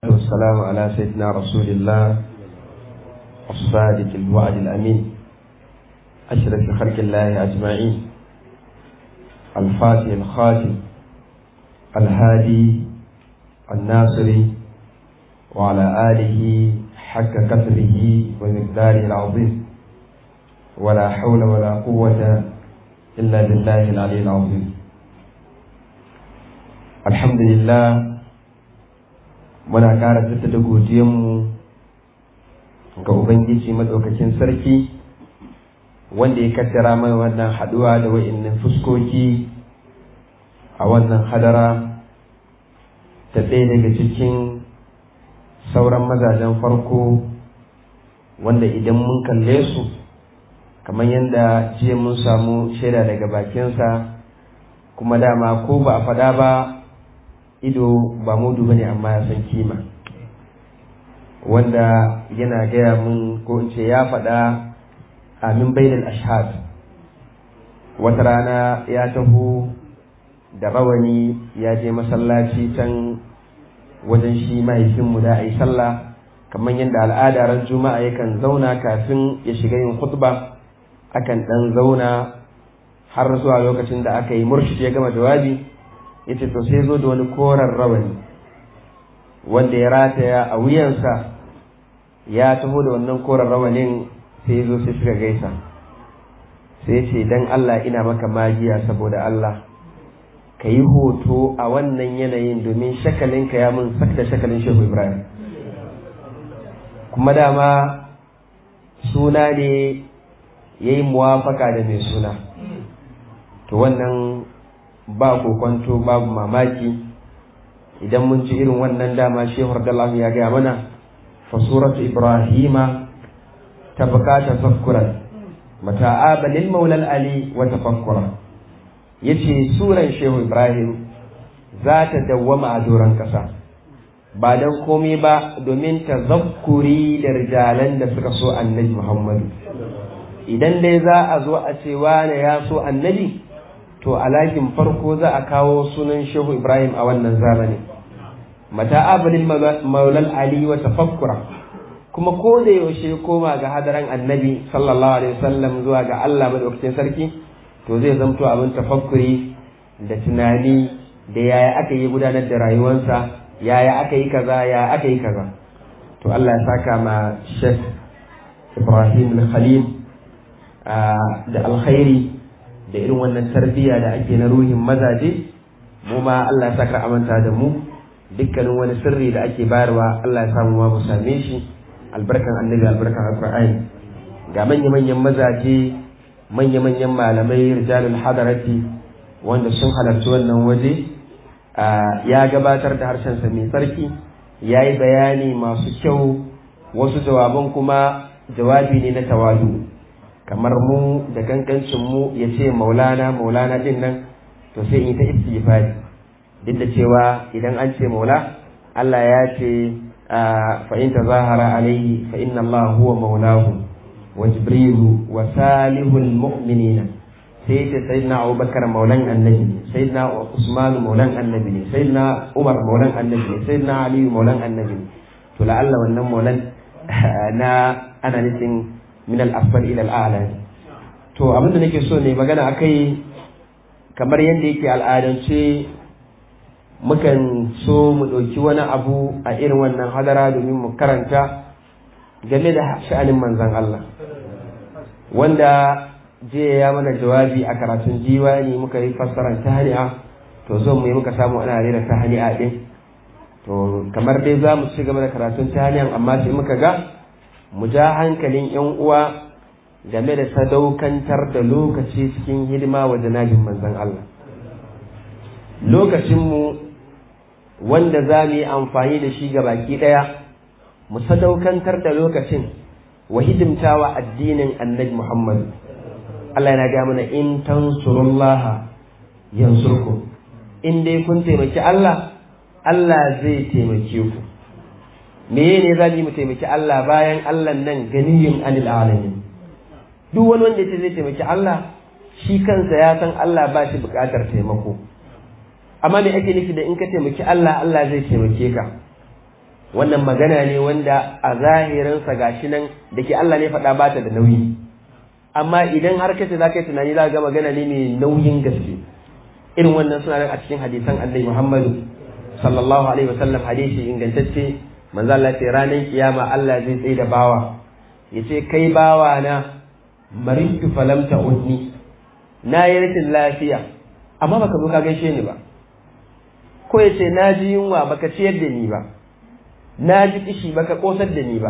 والسلام على سيدنا رسول الله الصادق الوعد الأمين أشرف خلق الله أجمعين الفاتح الخاتم الهادي الناصري وعلى آله حق قدره ومقداره العظيم ولا حول ولا قوة إلا بالله العلي العظيم الحمد لله muna ƙara jaddada godiyanmu ga Ubangiji maɗaukakin sarki wanda ya kaddara mana wannan haɗuwa da wa'innan fuskoki a wannan hadara ta ɗaya daga cikin sauran mazajen farko wanda idan mun kalle su kamar yadda jiya mun samu shaida daga bakinsa kuma dama ko ba a faɗa ba ido ba mudu bane amma ya san kima wanda yana gaya mun ko in ce ya faɗa amin bainal ashhad wata rana ya taho da rawani ya je masallaci can wajen shi mahaifinmu da a yi sallah kamar yadda al'ada ran juma'a yakan zauna kafin ya shiga yin khutba akan ɗan zauna har zuwa lokacin da aka yi murshid ya gama jawabi ya ce to sai zo da wani koren rawani wanda ya rataya a wuyansa ya taho da wannan koren rawanin sai zo sai suka gaisa sai ce dan Allah ina maka magiya saboda Allah ka yi hoto a wannan yanayin domin shakalinka ya mun sak da shakalin shehu ibrahim kuma dama suna ne ya yi muwafaka da mai suna to wannan ba kokonto babu mamaki idan mun ci irin wannan dama shehu radallahu ya gaya mana fa suratu ibrahima tabqa tafakkuran mata'aba lil maula ali wa tafakkura yace suran shehu ibrahim za ta dawwama a doron kasa ba dan komai ba domin tazakkuri da rijalan da suka so annabi muhammadu idan dai za a zo a ce wane ya so annabi to alakin farko za a kawo sunan shehu ibrahim a wannan zamani mata abulin maulal ali wa tafakkura kuma ko da yaushe koma ga hadaran annabi sallallahu alaihi wasallam zuwa ga Allah madaukakin sarki to zai zamto abin tafakkuri da tunani da yaya aka yi gudanar da rayuwarsa yaya aka yi kaza ya aka yi kaza to Allah ya saka ma Sheikh Ibrahim al-Khalil da alkhairi da irin wannan tarbiyya da ake na ruhin mazaje mu ma Allah ya saka amanta da mu dukkanin wani sirri da ake bayarwa Allah ya samu ma mu same shi albarkan annabi albarkan alqur'ani ga manya manyan mazaje manya manyan malamai rijalul hadarati wanda sun halarci wannan waje ya gabatar da harshen sa mai sarki ya yi bayani masu kyau wasu jawaban kuma jawabi ne na tawadu kamar mu da kankancin mu ya ce maulana maulana din nan to sai in ta istighfari duk da cewa idan an ce maula Allah ya ce fa in tazahara alaihi fa inna Allah huwa maulahu wa jibrilu wa salihul mu'minina sai ce sayyidina Abubakar maulan annabi ne sayyidina Usman maulan annabi ne sayyidina Umar maulan annabi ne sayyidina Ali maulan annabi ne to la'alla wannan maulan na ana nufin min al-asfal ila al-a'la to abin da nake so ne magana akai kamar yadda yake al'adance mukan so mu ɗauki wani abu a irin wannan hadara domin mu karanta game da sha'anin manzan Allah wanda jiya ya mana jawabi a karatun diwani muka yi fassarar tahani'a to zo mu yi muka samu ana rera tahani'a din to kamar dai za mu ci gaba da karatun tahani'an amma sai muka ga mu ja hankalin 'yan uwa game da sadaukantar da lokaci cikin hidima wa janabin manzan Allah lokacinmu wanda za mu yi amfani da shi ga baki ɗaya mu sadaukantar da lokacin wa hidimtawa addinin annabi Muhammad Allah yana ga mana in tansurullah yansurku in dai kun taimaki Allah Allah zai taimake ku me ne za mu taimaki Allah bayan Allah nan ganiyin anil alamin duk wani wanda ya zai taimaki Allah shi kansa ya san Allah ba shi buƙatar taimako amma me ake nufi da in ka taimaki Allah Allah zai taimake ka wannan magana ne wanda a zahirinsa gashi nan da ke Allah ne faɗa bata da nauyi amma idan har kace za ka yi tunani za ga magana ne mai nauyin gaske irin wannan suna nan a cikin hadisan annabi Muhammadu sallallahu alaihi wasallam hadisi ingantacce manzo Allah ce ranar kiyama Allah zai tsaye da bawa yace kai bawa na maritu falam ta'udni na yi rashin lafiya amma baka zo ka gaishe ni ba ko yace na ji yunwa baka ciyar da ni ba na ji kishi baka kosar da ni ba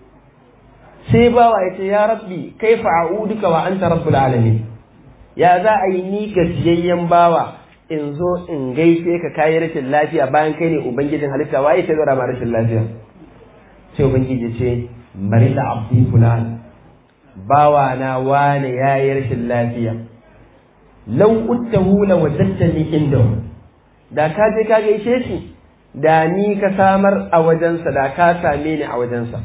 sai bawa yace ya rabbi kaifa a'uduka wa anta rabbul alamin ya za a yi ni gajiyayyen bawa in zo in gaishe ka kayi rashin lafiya bayan kai ne ubangijin halitta waye ta zora ma rashin lafiya sai ubangiji ce bari da abdi fulan bawa na wane yayi rashin lafiya law uttahu la wajadtani inda da ka je ka gaishe shi da ni ka samar a wajensa da ka same ni a wajensa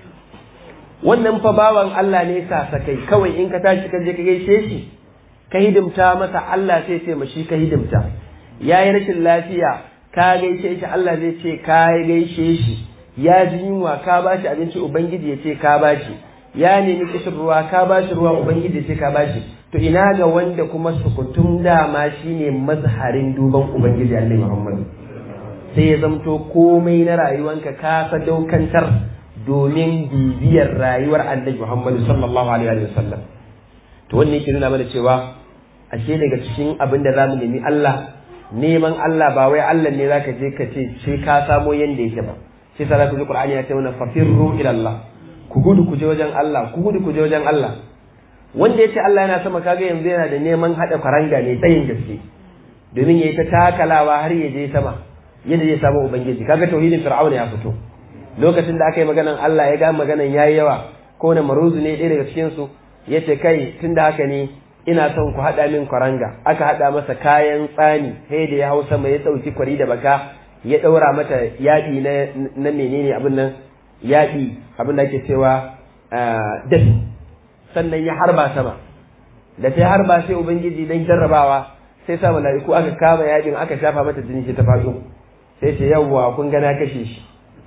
wannan fa bawan Allah ne sa sakai kawai in ka tashi ka je ka gaishe shi ka hidimta masa Allah sai ce mashi ka hidimta ya yi rashin lafiya ka gaishe shi Allah zai ce ka gaishe shi ya ji yunwa ka ba shi abinci ubangiji ya ce ka ba shi ya nemi kishin ruwa ka ba shi ruwa ubangiji ya ce ka ba shi to ina ga wanda kuma sukutun dama shine mazharin duban ubangiji Allah Muhammadu sai ya zamto komai na rayuwanka ka sadaukantar domin bibiyar rayuwar Annabi Muhammadu sallallahu alaihi wa sallam to wannan yake nuna mana cewa ashe daga cikin abin da zamu nemi Allah neman Allah ba wai Allah ne zaka je ka ce sai ka samo yanda yake ba sai sa zaka ji Qur'ani ya ce mana fafirru ila Allah ku gudu ku je wajen Allah ku gudu ku je wajen Allah wanda yace Allah yana sama kaga yanzu yana da neman hada faranga ne tsayin gaske domin yayi ta takalawa har ya je sama yadda zai samu ubangiji kaga tauhidin fir'auna ya fito lokacin da aka yi maganan Allah ya ga maganan yayi yawa ko na maruzu ne ɗaya daga cikin su ya ce kai tun da haka ne ina son ku haɗa min kwaranga aka haɗa masa kayan tsani sai da ya hau sama ya ɗauki kwari da baka ya ɗaura mata yaɗi na menene abin nan yaɗi abin da ake cewa dafi sannan ya harba sama da ta harba sai ubangiji dan jarrabawa sai sa mala'iku aka kama yaɗin aka shafa mata jini shi ta faɗo sai ce yawwa kun gana kashe shi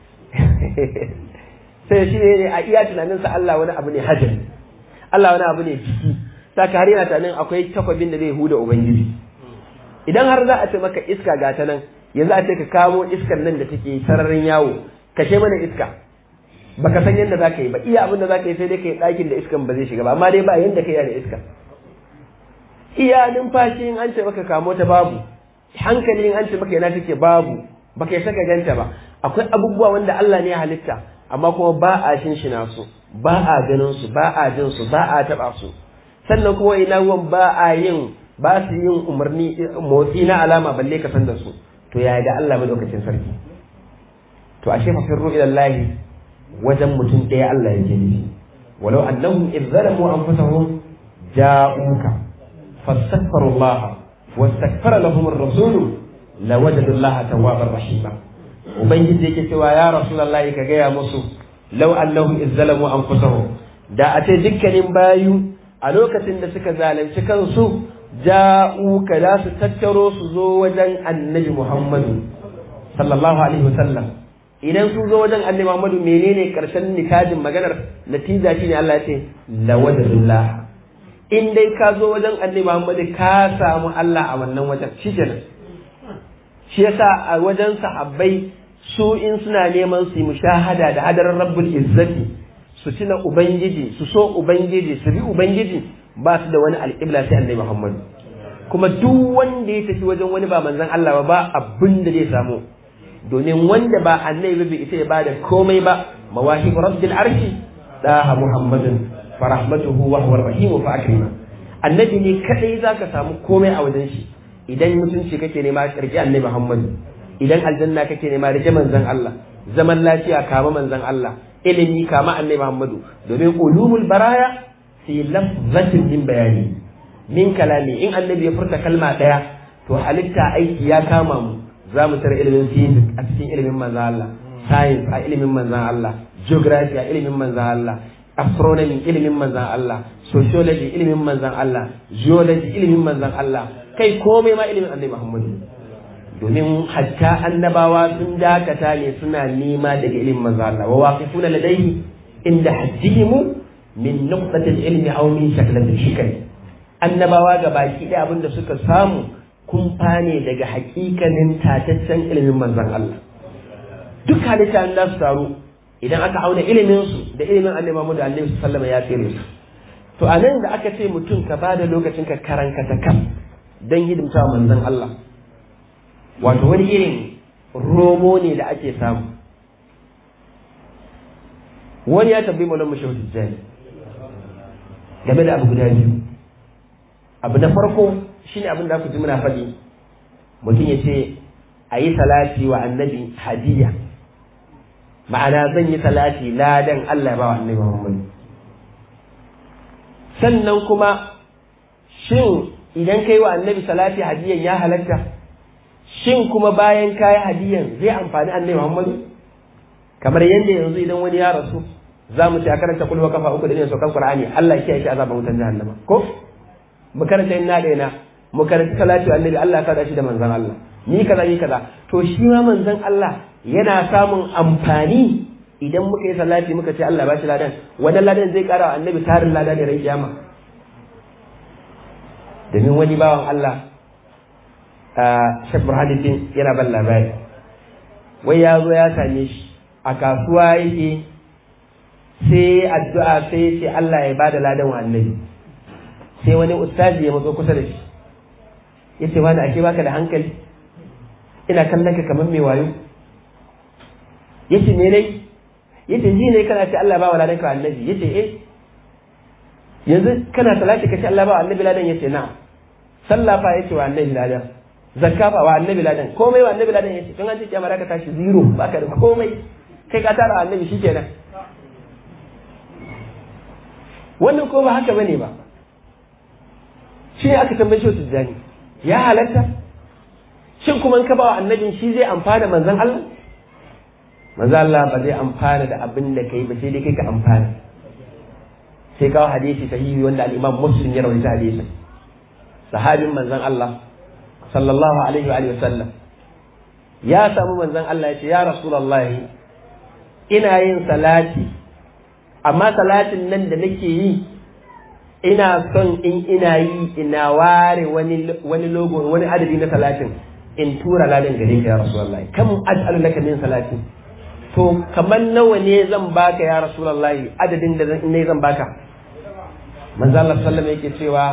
sai shi ne a iya tunaninsa Allah wani abu ne hajjari Allah wani abu ne jiki saka har yana tunanin akwai takwabin da zai huda ubangiji idan har za a ce maka iska ga ta nan yanzu a ce ka kamo iskar nan da take sararin yawo kashe mana iska baka san yadda za ka yi ba iya abin da za ka yi sai dai ka yi ɗakin da iskan ba zai shiga ba amma dai ba yadda ka yi da iska iya numfashi in an ce maka kamo ta babu hankali in an ce maka yana take babu baka yi saka ganta ba akwai abubuwa wanda Allah ne ya halitta amma kuma ba a shinshina su ba a ganin su ba a jin su ba a taba su sannan kuma ina ruwan ba a yin ba su yin umarni motsi na alama balle ka san da su to yaya da Allah madaukakin sarki to ashe fa firru ila Allah wajen mutum ɗaya Allah yake nufi walau annahum idh zalamu anfusahum ja'uka fastaghfiru Allah wastaghfara lahum ar-rasul lawajadu Allah tawwabar rahima ubangiji yake cewa ya rasulullahi ka gaya musu law annahum izzalamu anfusahum da a ce dukkanin bayu a lokacin da suka zalunci kansu ja'u ka za su tattaro su zo wajen annabi Muhammadu sallallahu alaihi wasallam idan su zo wajen annabi Muhammadu menene karshen nikadin maganar natija shine Allah ya ce lawadullah in dai ka zo wajen annabi Muhammadu ka samu Allah a wannan wajen shikenan shi yasa a wajen sahabbai su in suna neman su yi mushahada da hadarar rabbul izzati su tuna ubangiji su so ubangiji su bi ubangiji ba su da wani alƙibla sai annabi muhammadu kuma duk wanda ya tafi wajen wani ba manzon Allah ba ba abin da zai samu domin wanda ba annabi bai isa ya bada komai ba mawahib rabbil arshi daha muhammadin fa rahmatuhu wa huwa rahim fa akrima annabi ne kadai zaka samu komai a wajen shi idan mutunci kake nema karki annabi muhammadu idan aljanna kake nema rike manzon Allah zaman lafiya kama manzon Allah ilimi kama annabi Muhammadu domin ulumul baraya fi lafzatin din bayani min kalami in annabi ya furta kalma daya to halitta aiki ya kama mu za mu tara ilimin physics a cikin ilimin manzon Allah science a ilimin manzon Allah geography a ilimin manzon Allah astronomy ilimin manzon Allah sociology ilimin manzon Allah geology ilimin manzon Allah kai komai ma ilimin annabi Muhammadu domin hatta annabawa sun dakata ne suna nema daga ilimin manzo Allah wa waqifuna ladayhi inda haddihim min nuqtatil ilmi aw min shaklatil shikr annabawa ga baki ɗaya abinda suka samu kumfa ne daga hakikanin tataccen ilimin manzon Allah duk halitta da su taru idan aka auna ilimin su da ilimin annabi Muhammad alaihi sallama ya tsere su to a nan da aka ce mutum ka ba da lokacin ka karanka ta kan don hidimta manzon Allah wato wani irin romo ne da ake samu wani ya tambayi maulan mashahu tijjani game da abu guda biyu abu na farko shine abin da aka ji muna faɗi mutum ya ce a yi salati wa annabi hadiya ma'ana zan yi salati ladan Allah ba wa annabi Muhammad sannan kuma shin idan kai wa annabi salati hadiyan ya halatta shin kuma bayan kayi hadiyan zai amfani annabi Muhammad kamar yadda yanzu idan wani ya rasu za mu ce a karanta kulwa kafa uku da ne saukan Qur'ani Allah ya kiyaye shi azaban wutan jahannama ko mu karanta inna daina mu karanta salati wa annabi Allah ya kada shi da manzon Allah ni kaza ni kaza to shi ma manzon Allah yana samun amfani idan muka yi salati muka ce Allah ba shi ladan wannan ladan zai kara wa annabi tarin lada ne ran kiyama domin wani bawan Allah a Sheikh Burhanuddin yana ban labari wai ya zo ya same shi a kasuwa yake sai addu'a sai ce Allah ya bada ladan wa annabi sai wani ustazi ya matso kusa da shi yace wani ake baka da hankali ina kallon ka kamar mai wayo yace me ne yace ji ne kana ce Allah ba wa ladan ka annabi yace eh yanzu kana salati ka ce Allah ba wa annabi ladan yace na sallah fa yace wa annabi ladan zakka fa wa annabi ladan komai wa annabi ladan yace tun an ce kiyama ka tashi zero baka da komai kai ka tara annabi shikenan wannan ko ba haka bane ba shi ne aka tambaye shi tijjani ya halatta shin kuma in ka ba wa annabin shi zai amfana manzon Allah manzon Allah ba zai amfana da abin da kai ba sai dai kai ka amfana sai kawo hadisi sahihi wanda al-Imam Muslim ya rawaita hadisin sahabin manzon Allah sallallahu alaihi wa alihi wasallam ya samu manzon Allah ya ce ya rasulullahi ina yin salati amma salatin nan da nake yi ina son in ina yi ina ware wani wani logo wani adadi na salatin in tura ladan gare ka ya rasulullahi kam aj'alu laka min salatin to kamar nawa ne zan baka ya rasulullahi adadin da ne zan baka manzo Allah sallallahu alaihi yake cewa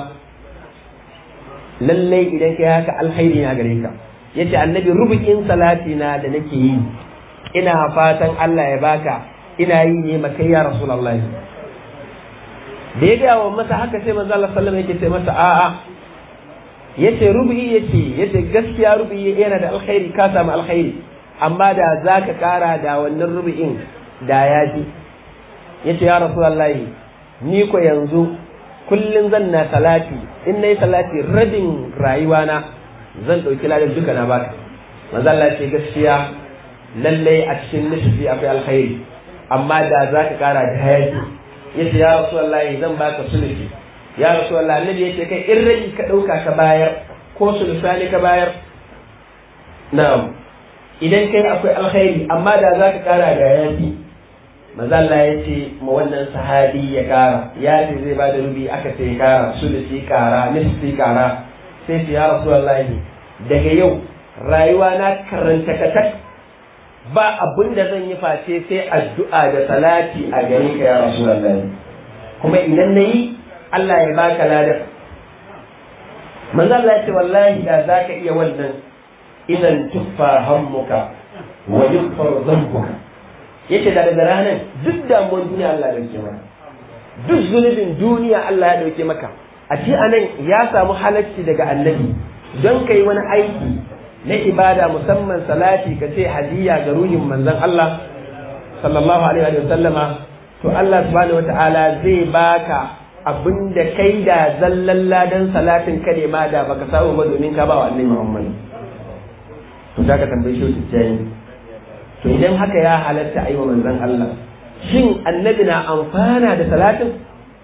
lallai idan kai haka alkhairi na gare ka yace annabi rubukin salati na da nake yi ina fatan Allah ya baka ina yi ne makai ya rasulullahi da ya gaya wa masa haka sai manzo Allah sallallahu alaihi yake ce masa a'a yace rubu'i yace yace gaskiya rubu'i yana da alkhairi ka samu alkhairi amma da zaka kara da wannan rubu'in da ya ji yace ya rasulullahi ni ko yanzu kullum zan na salati in nayi salati rabin rayuwana zan ɗauki ladan duka na baka manzo Allah ce gaskiya lallai a cikin nisfi akwai alkhairi amma da za ka kara da hayaki yace ya rasulullahi zan baka sulusi ya rasulullahi annabi yace kai in rabi ka ɗauka ka bayar ko sulusani ka bayar na'am idan kai akwai alkhairi amma da za ka kara da hayaki manzo Allah ya ce ma wannan sahabi ya kara ya ce zai ba da rubi aka ce kara sulusi kara nisfi kara sai ce ya rasulullahi daga yau rayuwa na karanta katak ba abin da zan yi face sai addu'a da salati a gare ka ya rasulullahi kuma idan na yi Allah ya baka ladar manzo Allah ya ce wallahi da zaka iya wannan idan tuffa hammuka wa yughfar dhanbuka yace da daga ranar duk damuwar duniya Allah ya dauke maka duk zunubin duniya Allah ya dauke maka a ce anan ya samu halacci daga annabi don kai wani aiki na ibada musamman salati ka ce hadiya ga ruhin manzon Allah sallallahu alaihi wa sallama to Allah subhanahu wa ta'ala zai baka abinda kai da zallan ladan salatin ka ne ma da baka samu ba domin ka ba wa annabi Muhammad to da ka tambaye shi tijjani to idan haka ya halatta ayi wa manzon Allah shin annabi na amfana da salatin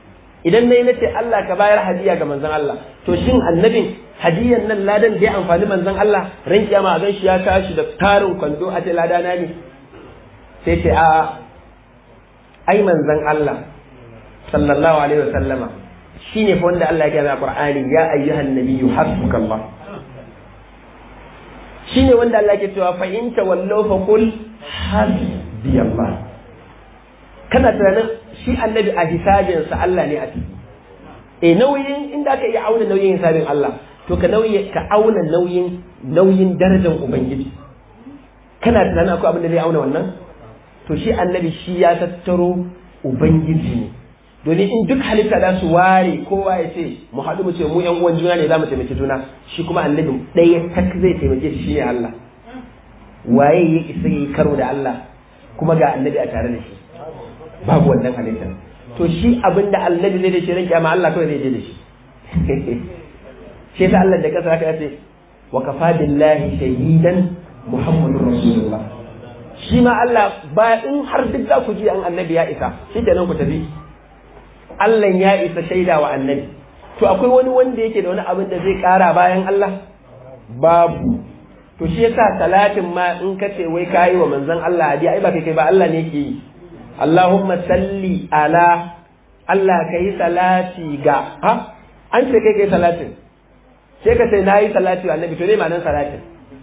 idan nayi nace Allah ka bayar hadiya ga manzon Allah to shin annabin hadiyan nan ladan da ya amfani manzon Allah ran kiyama a ganshi ya tashi da tarin kwando a ce ladana ne sai ce a ai manzon Allah sallallahu alaihi wasallama shine fa wanda Allah ya gaya a Qur'ani ya ayyuhan nabiyyu hasbukallah shine wanda Allah ke cewa fa in tawallaw fa qul hasbiyallah kana tunanin shi annabi a hisabinsa Allah ne a ciki e nauyin inda aka iya auna nauyin hisabin Allah to ka nauyi ka auna nauyin nauyin darajar ubangiji kana tunanin akwai abin da zai auna wannan to shi annabi shi ya tattaro ubangiji ne domin in duk halitta za su ware kowa ya ce mu haɗu mu ce mu yan uwan juna ne za mu taimaki juna shi kuma annabi ɗaya tak zai taimake shi ne Allah waye ya isa yi karo da Allah kuma ga annabi a tare da shi babu wannan halittar to shi abin da annabi zai da shi ran kiyama Allah kawai zai je da shi shi ta Allah da kasa haka ce wa kafa billahi shahidan muhammadur rasulullah shi ma Allah ba in har duk za ku ji an annabi ya isa shi kenan ku tafi Allah ya isa shaida wa annabi to akwai wani wanda yake da wani abin da zai kara bayan Allah babu to shi yasa talatin ma in ka ce wai kayi wa manzon Allah hadiya ai ba kai kai ba Allah ne yake yi Allahumma salli ala Allah kai salati ga ha an ce kai kai salatin sai ka ce nayi salati wa annabi to ne ma'anar salatin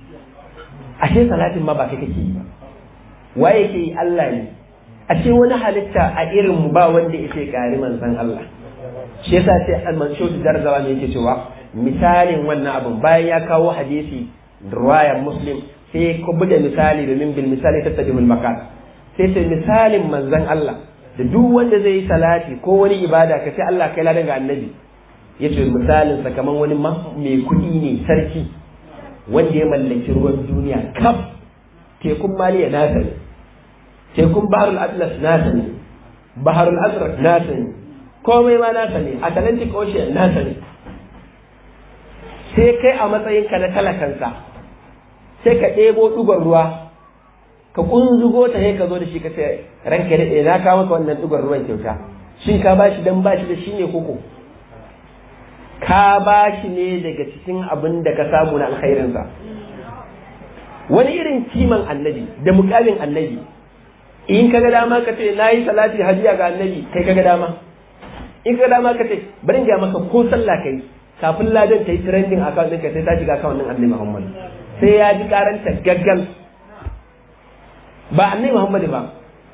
ashe salatin ma ba kai kake yi ba waye ke yi Allah ne ashe wani halitta a irin mu ba wanda yake kari manzon Allah shi yasa sai al-mansur darzawa ne yake cewa misalin wannan abun bayan ya kawo hadisi ruwayar muslim sai ku buga misali domin bil misali tattajimul makan sai sai misalin manzon Allah da duk wanda zai yi salati ko wani ibada ka ce Allah kai ladan ga annabi yace misalin sa kaman wani mai kuɗi ne sarki wanda ya mallaki ruwan duniya kaf tekun maliya nasa ne tekun baharul atlas nasa ne baharul azraq nasa ne komai ma nasa ne atlantic ocean nasa ne sai kai a matsayinka na talakansa sai ka ɗebo ɗugon ruwa ka kunzugo ta sai ka zo da shi ka ce ranka daɗe na kawo maka wannan ɗugon ruwan kyauta shin ka bashi dan bashi da shi ne koko ka bashi ne daga cikin abin da ka samu na alkhairinsa wani irin kiman annabi da mukamin annabi in ka ga dama ka ce na yi salati hajiya ga annabi kai ka ga dama in ka ga dama ka ce bari in ga maka ko sallah kai kafin ladan ta yi trending account ɗinka sai ta shiga account ɗin annabi muhammad sai ya ji karanta gaggal ba annabi Muhammadu ba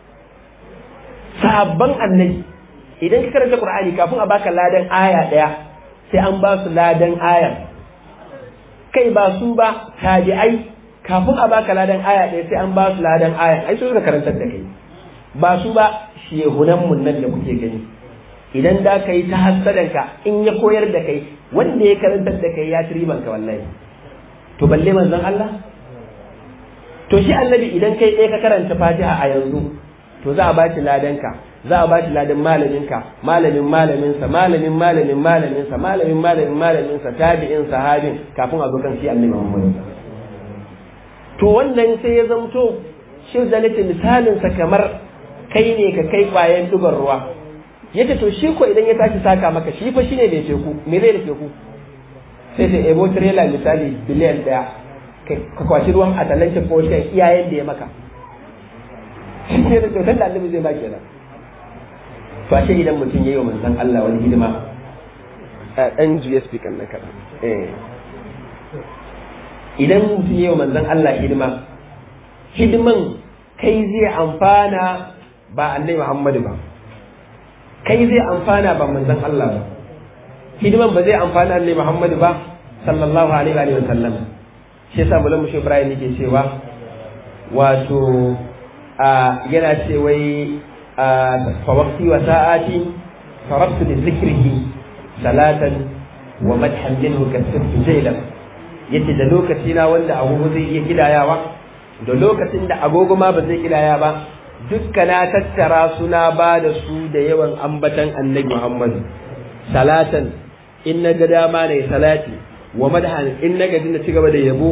sabon annabi idan ka karanta Qur'ani kafin a baka ladan aya daya sai an ba su ladan aya kai ba su ba tabi'ai kafin a baka ladan aya daya sai an ba su ladan aya ai su suka karantar da kai ba su ba shehunan mun nan da kuke gani idan da ka yi ta hassadanka in ya koyar da kai wanda ya karantar da kai ya ci ribanka wallahi to balle manzon Allah to shi annabi idan kai ɗaya ka karanta fatiha a yanzu to za a ba shi ladanka za a ba shi ladan malaminka malamin malaminsa malamin malamin malaminsa malamin malamin malaminsa tabi'in sahabin kafin a zo kan shi annabi Muhammad to wannan sai ya zamto shi da nake misalin sa kamar kai ne ka kai kwayan dugar ruwa yace to shi ko idan ya tashi saka maka shi fa shine bai teku me zai da teku sai sai ebo trailer misali biliyan daya ka kwashi ruwan atalantin ko shi iyayen da ya maka shi ne da kyautar da annabi zai ba kenan to ashe idan mutum yayi wa manzon Allah wani hidima dan juya speaker na kaɗan idan mutum yayi wa manzon Allah hidima hidiman kai zai amfana ba annabi Muhammadu ba kai zai amfana ba manzon Allah ba hidiman ba zai amfana annabi Muhammadu ba sallallahu alaihi wa sallam shi yasa mulan mushi Ibrahim yake cewa wato a yana ce wai fa waqti wa sa'ati farabtu li dhikrihi salatan wa madhan minhu kasabtu jaylan yace da lokaci na wanda agogo zai iya kidayawa da lokacin da agogo ma ba zai kidaya ba dukka na tattara suna ba da su da yawan ambatan annabi Muhammad salatan in na ga dama ne salati wa madhan in na gaji na cigaba da yabo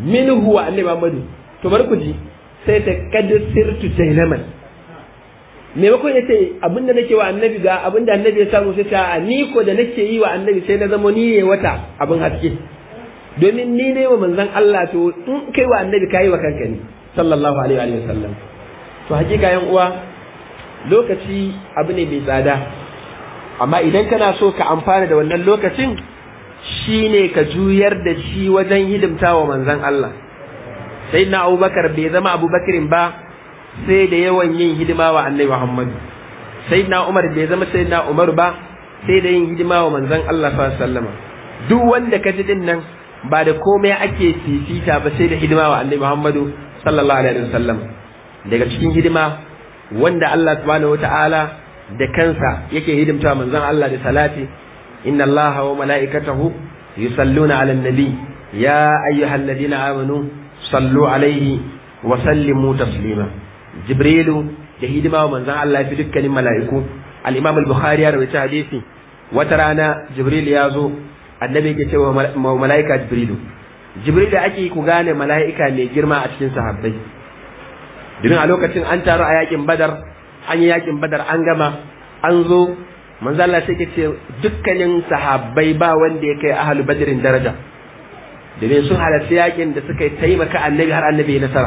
minhu wa annabi Muhammad to bar ku ji sai ta kad sirtu jailaman maimakon ya ce abinda nake wa annabi ga abinda annabi ya samu sai ta ni ko da nake yi wa annabi sai na zama ni ne wata abin haske domin ni ne wa manzon Allah to in kai wa annabi kai wa kanka ne sallallahu alaihi wa sallam to hakika yan uwa lokaci abu ne mai tsada amma idan kana so ka amfana da wannan lokacin shine ka juyar da shi wajen hidimta wa manzon Allah sai na abubakar bai zama abubakarin ba sai da yawan yin hidima wa annabi Muhammad sai na Umar bai zama sai na Umar ba sai da yin hidima wa manzon Allah sallallahu alaihi wasallam duk wanda ka ji din nan ba da komai ake fifita ba sai da hidima wa annabi Muhammadu sallallahu alaihi wasallam daga cikin hidima wanda Allah subhanahu wataala da kansa yake hidimta manzon Allah da salati inna Allah wa mala'ikatahu yusalluna 'alan nabi ya ayyuhalladhina amanu sallu alaihi wa sallimu taslima jibrilu da hidima wa manzon Allah fi dukkanin mala'iku al-imam al-bukhari ya rawaita hadisi wata rana jibril ya zo annabi yake cewa mala'ika jibrilu jibril da ake ku gane mala'ika mai girma a cikin sahabbai domin a lokacin an taru a yakin badar an yi yakin badar an gama an zo manzo Allah sai ke ce dukkanin sahabbai ba wanda ya kai ahlu badrin daraja domin sun halarci yakin da suka taimaka annabi har annabi ya nasara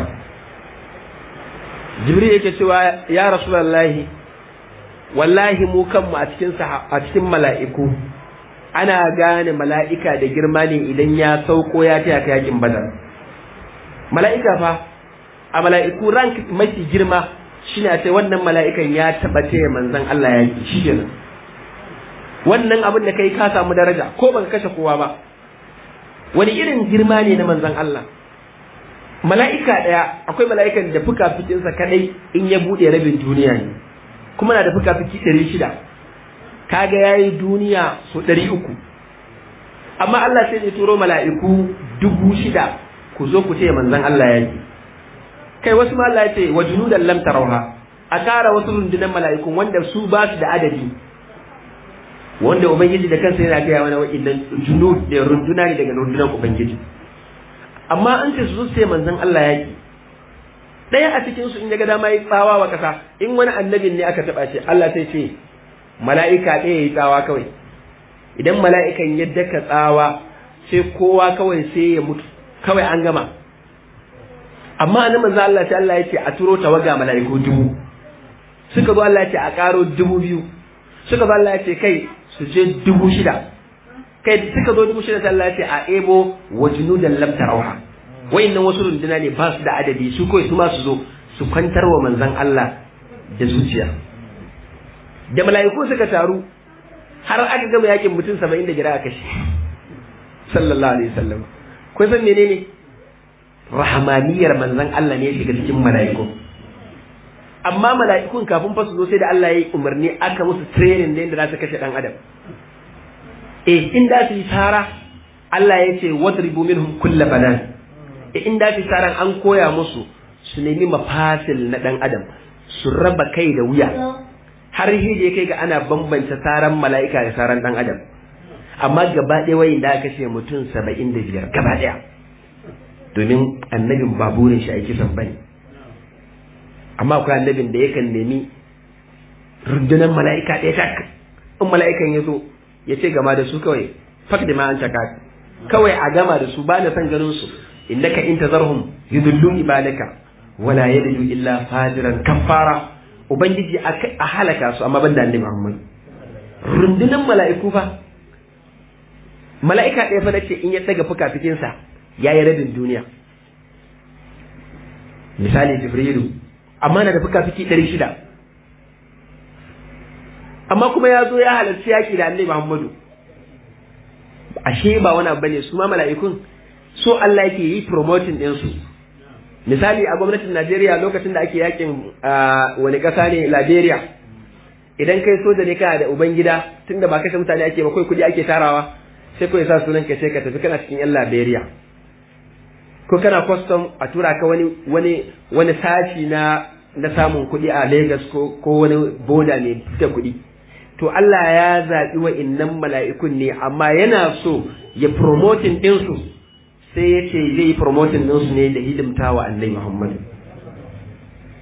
jibril yake cewa ya rasulullahi wallahi mu kanmu a cikin a cikin mala'iku ana gane mala'ika da girma ne idan ya sauko ya taya ka yakin badar mala'ika fa a mala'iku rank mafi girma shine a ce wannan mala'ikan ya taba taya manzon Allah ya yi shi kenan wannan abin da kai ka samu daraja ko ban kashe kowa ba wani irin girma ne na manzon Allah mala'ika ɗaya akwai mala'ikan da fuka-fikinsa kadai in ya buɗe rabin duniya ne kuma na da fuka-fiki ɗari shida kaga ya yi duniya so ɗari uku amma Allah sai ya turo mala'iku dubu shida ku zo ku ce manzon Allah ya yi kai wasu ma Allah ya ce wa junudan lam tarauha a kara wasu rundunar mala'ikun wanda su ba su da adadi wanda ubangiji da kansa yana gaya mana wa'innan junud da runduna ne daga rundunar ubangiji amma an ce su sai manzon Allah ya ki ɗaya a cikin su in ya ga dama yi tsawa wa kasa in wani annabin ne aka taɓa ce Allah sai ce mala'ika ɗaya yi tsawa kawai idan mala'ikan ya daka tsawa sai kowa kawai sai ya mutu kawai an gama amma annabi manzo Allah sai Allah ya ce a turo tawaga mala'iku dubu suka zo Allah ya ce a karo dubu biyu suka zo Allah ya ce kai su je dubu shida kai suka zo dubu shida sai Allah ya ce a ebo wa junudan lam tarawha wayannan wasu runduna ne ba su da adadi su kawai su ma su zo su kwantar wa manzon Allah da zuciya da mala'iku suka taru har aka gama yakin mutum saba'in da jira a kashe sallallahu alaihi wasallam kun san menene rahmaniyar manzon Allah ne ya shiga cikin mala'iku amma mala'ikun kafin fa su zo sai da Allah ya yi umarni aka musu training da yadda za su kashe dan adam eh in da su yi tara Allah ya ce wadribu minhum kull banan eh in da su yi taran an koya musu su nemi mafasil na dan adam su raba kai da wuya har hije kai ga ana bambanta tsaran mala'ika da tsaran dan adam amma gaba ɗaya wayin da aka kashe mutum saba'in da biyar gaba ɗaya domin annabin ba burin shi aiki san bane amma akwai annabin da yakan nemi rundunar mala'ika ɗaya tak in mala'ikan ya zo ya ce gama da su kawai fak da ma an caka kawai a gama da su ba na san ganin su innaka in tazarhum yudullu ibadaka wala yalidu illa fajiran kafara ubangiji a halaka su amma banda annabi Muhammad rundunar mala'iku fa mala'ika ɗaya fa nace in ya daga fuka-fikinsa ya yi rabin duniya misali jibrilu amma na da fuka-fiki ɗari shida amma kuma ya zo ya halarci yaƙi da annabi muhammadu ashe ba wani abu bane su ma mala'ikun so Allah yake yi promoting ɗinsu misali a gwamnatin Najeriya lokacin da ake yakin wani ƙasa ne Liberia idan kai soja ne kana da ubangida tunda ba kashe mutane ake ba kai kuɗi ake tarawa sai kawai sa sunan ka sai ka tafi kana cikin yan Liberia ko kana custom a tura ka wani wani wani sashi na na samun kuɗi a Lagos ko ko wani boda ne da kuɗi to Allah ya zaɓi wa innan mala'ikun ne amma yana so ya promoting ɗinsu sai ya ce zai yi promoting ɗinsu ne da hidimta wa annabi Muhammad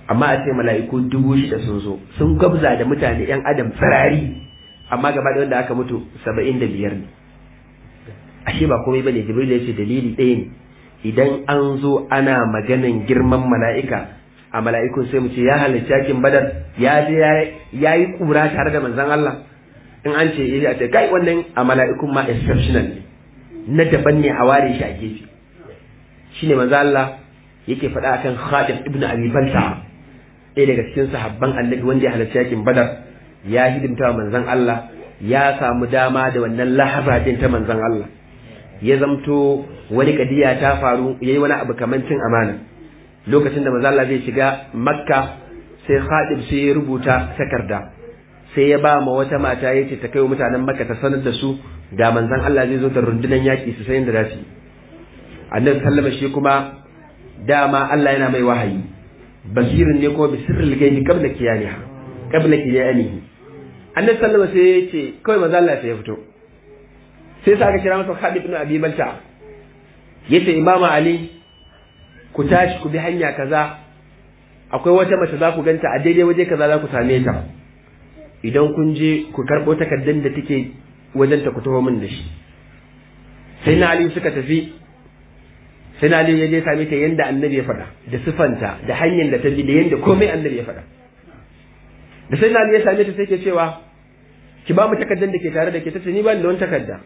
amma a ce mala'iku dubu shida sun zo sun gabza da mutane yan adam tsirari amma gaba da wanda aka mutu saba'in da biyar ne ashe ba komai bane jibril ya ce dalili ɗaya ne idan an zo ana maganan girman mala'ika a mala'ikun sai mu ce ya halarci yakin badar ya je ya yi kura tare da manzon Allah in an ce ya ce kai wannan a mala'ikun ma exceptional ne na daban ne a ware shi a gefe shine manzo Allah yake faɗa akan Khalid ibn Abi Balta ɗaya daga cikin sahabban Annabi wanda ya halarci yakin Badar ya hidimta manzon Allah ya samu dama da wannan lahaba din ta manzon Allah ya zamto wani kadiya ta faru yayi wani abu kamar cin amana lokacin da manzon Allah zai shiga Makka sai Khalid sai ya rubuta takarda sai ya ba ma wata mata yace ta kai wa mutanen Makka ta sanar da su da manzon Allah zai zo da rundunar yaki su sayin da za su yi annabi sallama shi kuma dama Allah yana mai wahayi basirin ne ko bi sirril gaibi qabla kiyaniha qabla kiyanihi annabi sallama sai ya ce kawai manzo Allah sai ya fito sai sa aka kira masa Khalid ibn Abi Balta yace Imam Ali ku tashi ku bi hanya kaza akwai wata mace za ku ganta a daidai waje kaza za ku same ta idan kun je ku karɓo takardar da take wajen ta ku taho min da shi sai na Ali suka tafi sai na ya je same ta yanda annabi ya faɗa da sifanta da hanyar da ta bi da yanda komai annabi ya faɗa da sai na ya same ta sai ke cewa ki ba mu takardar da ke tare da ke tace ni ba da wani takarda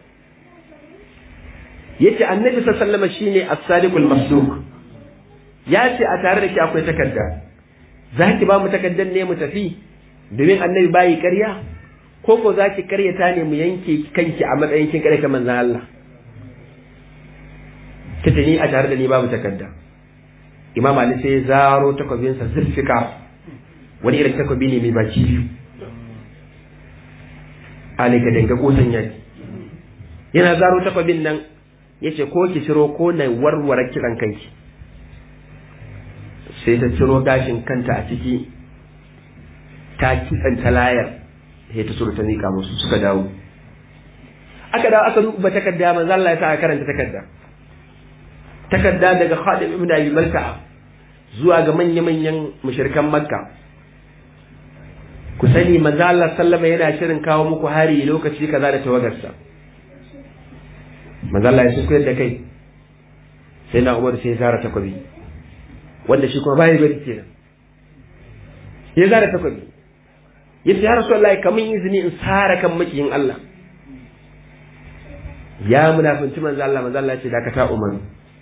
yace annabi sallallahu alaihi wasallam shine as-sadiqul masduq ya ce a tare da ke akwai takarda za ki ba mu takardar ne mu tafi domin annabi bayi ƙarya ko ko za ki ƙaryata ne mu yanke kanki a matsayin kin ƙaryata manzon Allah ta ni a tare da ni babu takarda imam ali sai zaro takwabinsa zurfika wani irin takwabi ne mai baki biyu ali ka danga kotan yaki yana zaro takwabin nan ya ce ko ki ciro ko na warware kiran kanki sai ta ciro gashin kanta a ciki ta kitsanta layar sai ta suru ta nika musu suka dawo aka dawo aka duba takarda manzo Allah ya sa karanta takarda takarda daga Khalid ibn Abi Balta zuwa ga manya-manyan mushrikan Makka ku sani manzo Allah sallama yana shirin kawo muku hari lokaci kaza da tawagarsa manzo Allah ya shukuyar da kai sai na Umar sai ya zara takwabi wanda shi kuma bai bari kenan ya zara takwabi yace ya Rasulullahi kamun izini in sara kan makiyin Allah ya munafinci manzo Allah manzo Allah ya ce dakata Umar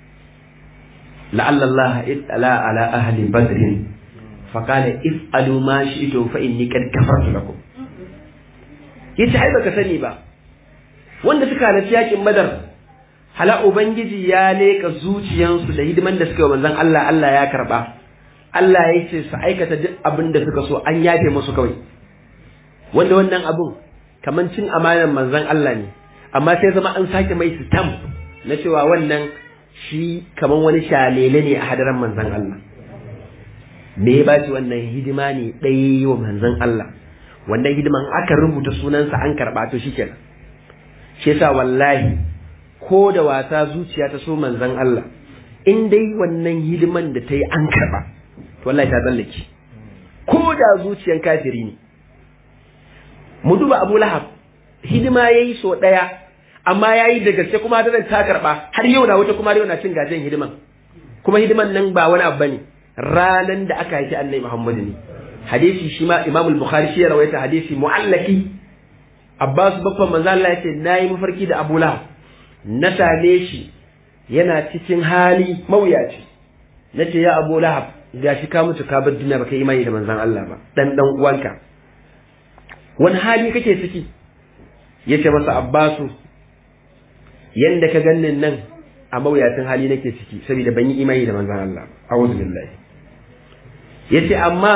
لعل الله اطلع على أهل بدر فقال افعلوا ما شئتم فإني قد كفرت لكم yace ai baka sani ba wanda suka halarci yakin badar hala ubangiji ya leka zuciyansu da hidiman da suka yi manzon Allah Allah ya karba Allah ya ce su aikata duk abin da suka so an yafe musu kawai wanda wannan abun kaman cin amanar manzon Allah ne amma sai zama an sake mai stamp na cewa wannan shi kaman wani shalele ne a hadaran manzan Allah me ya baci wannan hidima ne ɗaya wa manzan Allah wannan hidiman aka rubuta sunansa an karɓa to shi kenan shi yasa wallahi ko da wasa zuciya ta so manzan Allah in dai wannan hidiman da ta yi an karɓa to wallahi ta tsallake ko da zuciyan kafiri ne mu duba Abu Lahab hidima yayi so ɗaya amma ya yi da gaske kuma ta ta karɓa har yau na wata kuma yau na cin gajen hidiman kuma hidiman nan ba wani abu bane ranan da aka haifi annabi Muhammadu ne hadisi shi ma Imam al-Bukhari shi ya rawaita hadisi mu'allaki Abbas babban manzo Allah yace nayi mafarki da Abu Lahab na same shi yana cikin hali mawuyaci nace ya Abu Lahab gashi ka mutu ka bar duniya baka imani da manzon Allah ba dan dan uwanka wani hali kake ciki yace masa Abbasu yanda ka gannin nan a mawuyacin hali nake ciki saboda ban yi imani da manzon Allah a'udhu billahi yace amma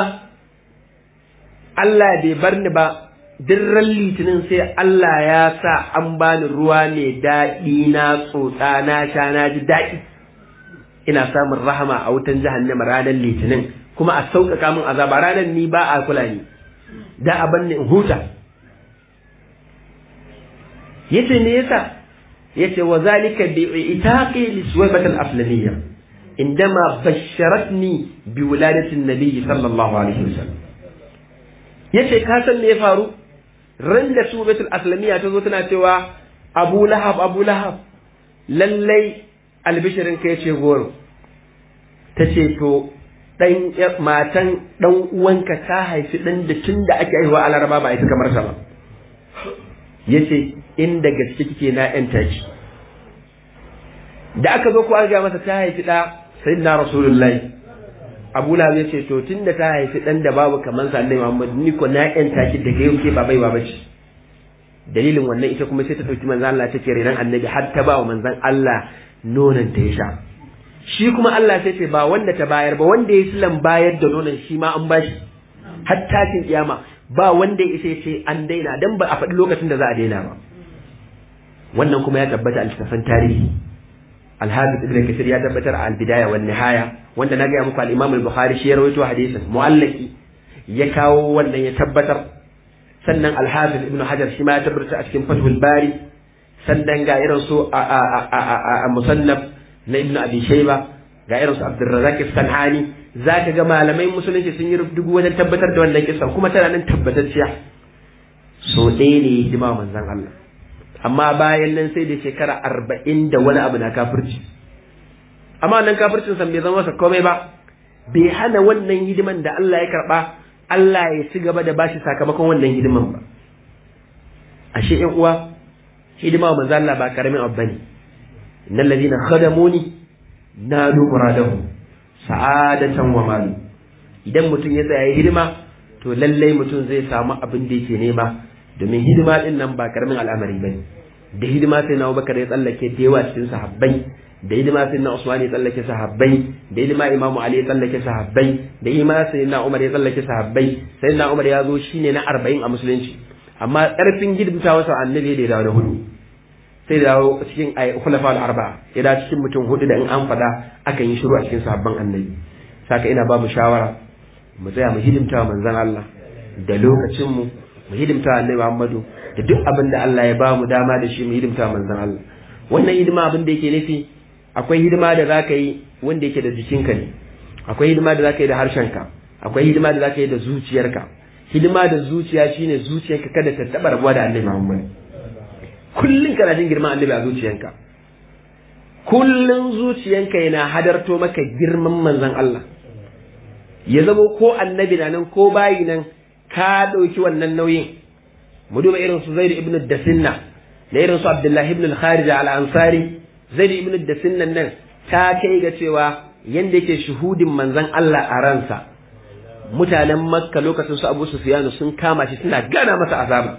Allah bai bar ni ba dirran litinin sai Allah ya sa an bani ruwa mai daɗi na tsotsa na sha na ji daɗi ina samun rahama a wutan jahannama ranar litinin kuma a sauƙaƙa min azaba ranar ni ba a kula ni da a banni in huta yace me yasa yace wa zalika bi itaqi li suwaybat al aflamiyya indama basharatni bi wuladatin nabiyyi sallallahu alaihi wasallam yace ka san me ya faru ran da subatul aslamiyya ta zo tana cewa abu lahab abu lahab lallai albishirin ka yace goro ta ce to dan matan dan uwanka ta haifi dan da tun da ake haihuwa a laraba ba a yi kamar sa ba yace inda gaske kike na yan taki da aka zo ko an ga masa ta haifi da sayyidina rasulullahi abu lahab ya ce to tun da ta haifi dan da babu kamar sa annabi muhammad ni ko na yan taki daga yau ke ba baiwa bace dalilin wannan ita kuma sai ta dauki manzon Allah take renan annabi har ta ba wa manzon Allah nonon ta ya sha shi kuma Allah sai ce ba wanda ta bayar ba wanda ya silan bayar da nonon shi ma an bashi har tashin kiyama ba wanda ya isa ce an daina dan ba a faɗi lokacin da za a daina ba wannan kuma ya tabbata a littafin tarihi Al-Hafiz Ibn Kathir ya tabbatar a Al-Bidaya wan Nihaya wanda na ga muku al-Imam al-Bukhari shi ya rawaito hadisin mu'allaki ya kawo wannan ya tabbatar sannan Al-Hafiz Ibn Hajar shi ma ya tabbatar a cikin Fathul Bari sannan ga irin su a musannaf na Ibn Abi Shayba ga irin su Abdurrazzaq Sanani zaka ga malamai musulunci sun yi dubu wajen tabbatar da wannan kissa kuma tana nan tabbatacciya so ɗaya ne hidima manzon Allah amma bayan nan sai da shekara arba'in da wani abu na kafirci amma nan kafircin san bai zama masa komai ba bai hana wannan hidiman da Allah ya karba Allah ya ci gaba da bashi sakamakon wannan hidiman ba ashe ƴan uwa hidima wa manzo Allah ba karamin abu bane innal ladina khadamuni nadu muradahu sa'adatan wa malu idan mutum ya tsaya hidima to lallai mutum zai samu abin da yake nema domin hidima din nan ba karamin al'amari bane da hidima sai na Abubakar ya tsallake da yawa cikin sahabbai da hidima sai na Usman ya tsallake sahabbai da hidima Imam Ali ya tsallake sahabbai da hidima sai na Umar ya tsallake sahabbai sai na Umar ya zo shine na 40 a musulunci amma karfin gidbita wasa annabi da ya dawo da hudu sai da dawo cikin khulafa al-arba'a ya dawo cikin mutum hudu da in an fada akan yi shiru a cikin sahabban annabi saka ina ba mu shawara mu tsaya mu hidimta manzon Allah da lokacin mu mu hidimta annabi Muhammadu da duk abin da Allah ya ba mu dama da shi mu hidimta manzon Allah wannan hidima abin da yake nufi akwai hidima da zaka yi wanda yake da jikinka ne akwai hidima da zaka yi da harshenka akwai hidima da zaka yi da zuciyarka hidima da zuciya shine zuciyarka kada ta taba rabuwa da annabi Muhammad kullun kana jin girman annabi a zuciyanka kullun zuciyanka yana hadarto maka girman manzon Allah ya zama ko annabi na nan ko bayi nan ka ɗauki wannan nauyin mu duba irin su zaidu ibn dasinna da irin su abdullahi ibn al-kharij al-ansari zaidu ibn dasinna nan ta kai ga cewa yanda yake shuhudin manzon Allah a ransa mutanen makka lokacin su abu sufyanu sun kama shi suna gana masa azaba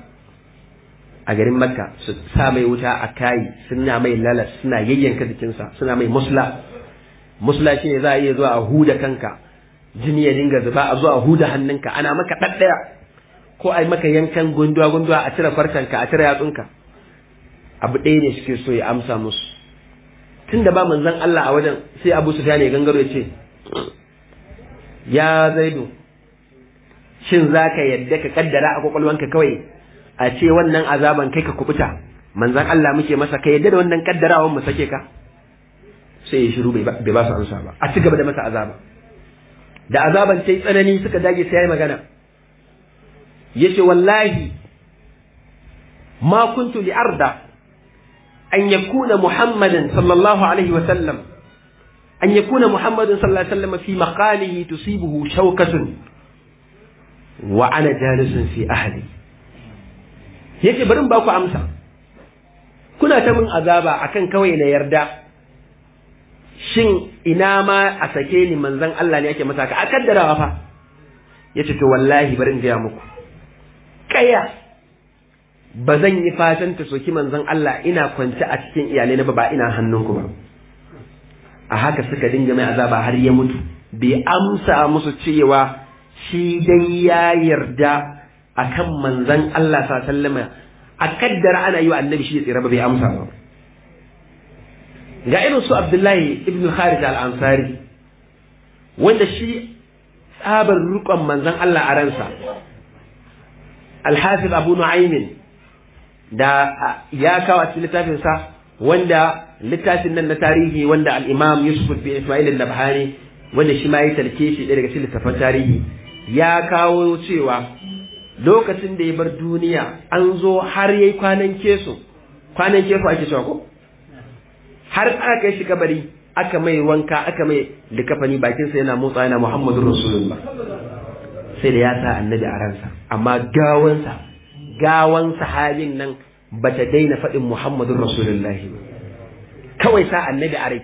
a garin makka su sa mai wuta a kayi suna mai lalas suna yayyanka jikinsa suna mai musla musla shine za a iya zuwa a huda kanka jini ya dinga zuba a zuwa huda hannunka ana maka ɗaɗɗaya ko a yi maka yankan gunduwa gunduwa a cire farkanka a cire yatsunka abu ɗaya ne suke so ya amsa musu tun da ba manzon Allah a wajen sai Abu Sufyan ya gangaro ya ce ya zaidu shin za ka yadda ka kaddara a kwakwalwanka kawai a ce wannan azaban kai ka kubuta manzon Allah muke masa ka yadda da wannan kaddarawan mu sake ka sai ya shiru bai ba su amsa ba a ci gaba da masa azaba da azaban ta yi tsanani suka dage sai ya yi magana ya ce wallahi ma kuntu li arda an yakuna muhammadan sallallahu alaihi wa sallam an yakuna muhammadun sallallahu alaihi wa sallam fi maqalihi tusibuhu shawkatun wa ana jalisun fi ahli yace bari ba ku amsa kuna ta min azaba akan kawai na yarda shin ina ma a sake ni manzon Allah ne ake masa ka a kaddarawa fa yace to wallahi bari in gaya muku kaya ba zan yi fatan ta soki manzon Allah ina kwance a cikin iyalai na ba ina hannunku ba a haka suka dinga mai azaba har ya mutu bai amsa musu cewa shi dai ya yarda akan manzon Allah sallallahu alaihi wasallam a kaddara ana yi wa annabi shi ya tsira ba bai amsa ba ga irin su Abdullahi ibn Kharij al-Ansari wanda shi tsabar rukon manzon Allah a ransa Al-Hafiz Abu Nu'aym da ya kawo a cikin littafin sa wanda littafin nan na tarihi wanda al-Imam Yusuf bin Ismail al-Nabhani wanda shi ma ya tarke shi daga cikin littafin tarihi ya kawo cewa lokacin da ya bar duniya an zo har yayi kwanan keso kwanan keso ake cewa ko har aka kai shi kabari aka mai wanka aka mai likafani bakin sa yana motsa yana Muhammadur Rasulullah sai da ya sa annabi a ransa amma gawansa gawan sahabin nan bata daina faɗin Muhammadur Rasulullah kawai sa annabi a rai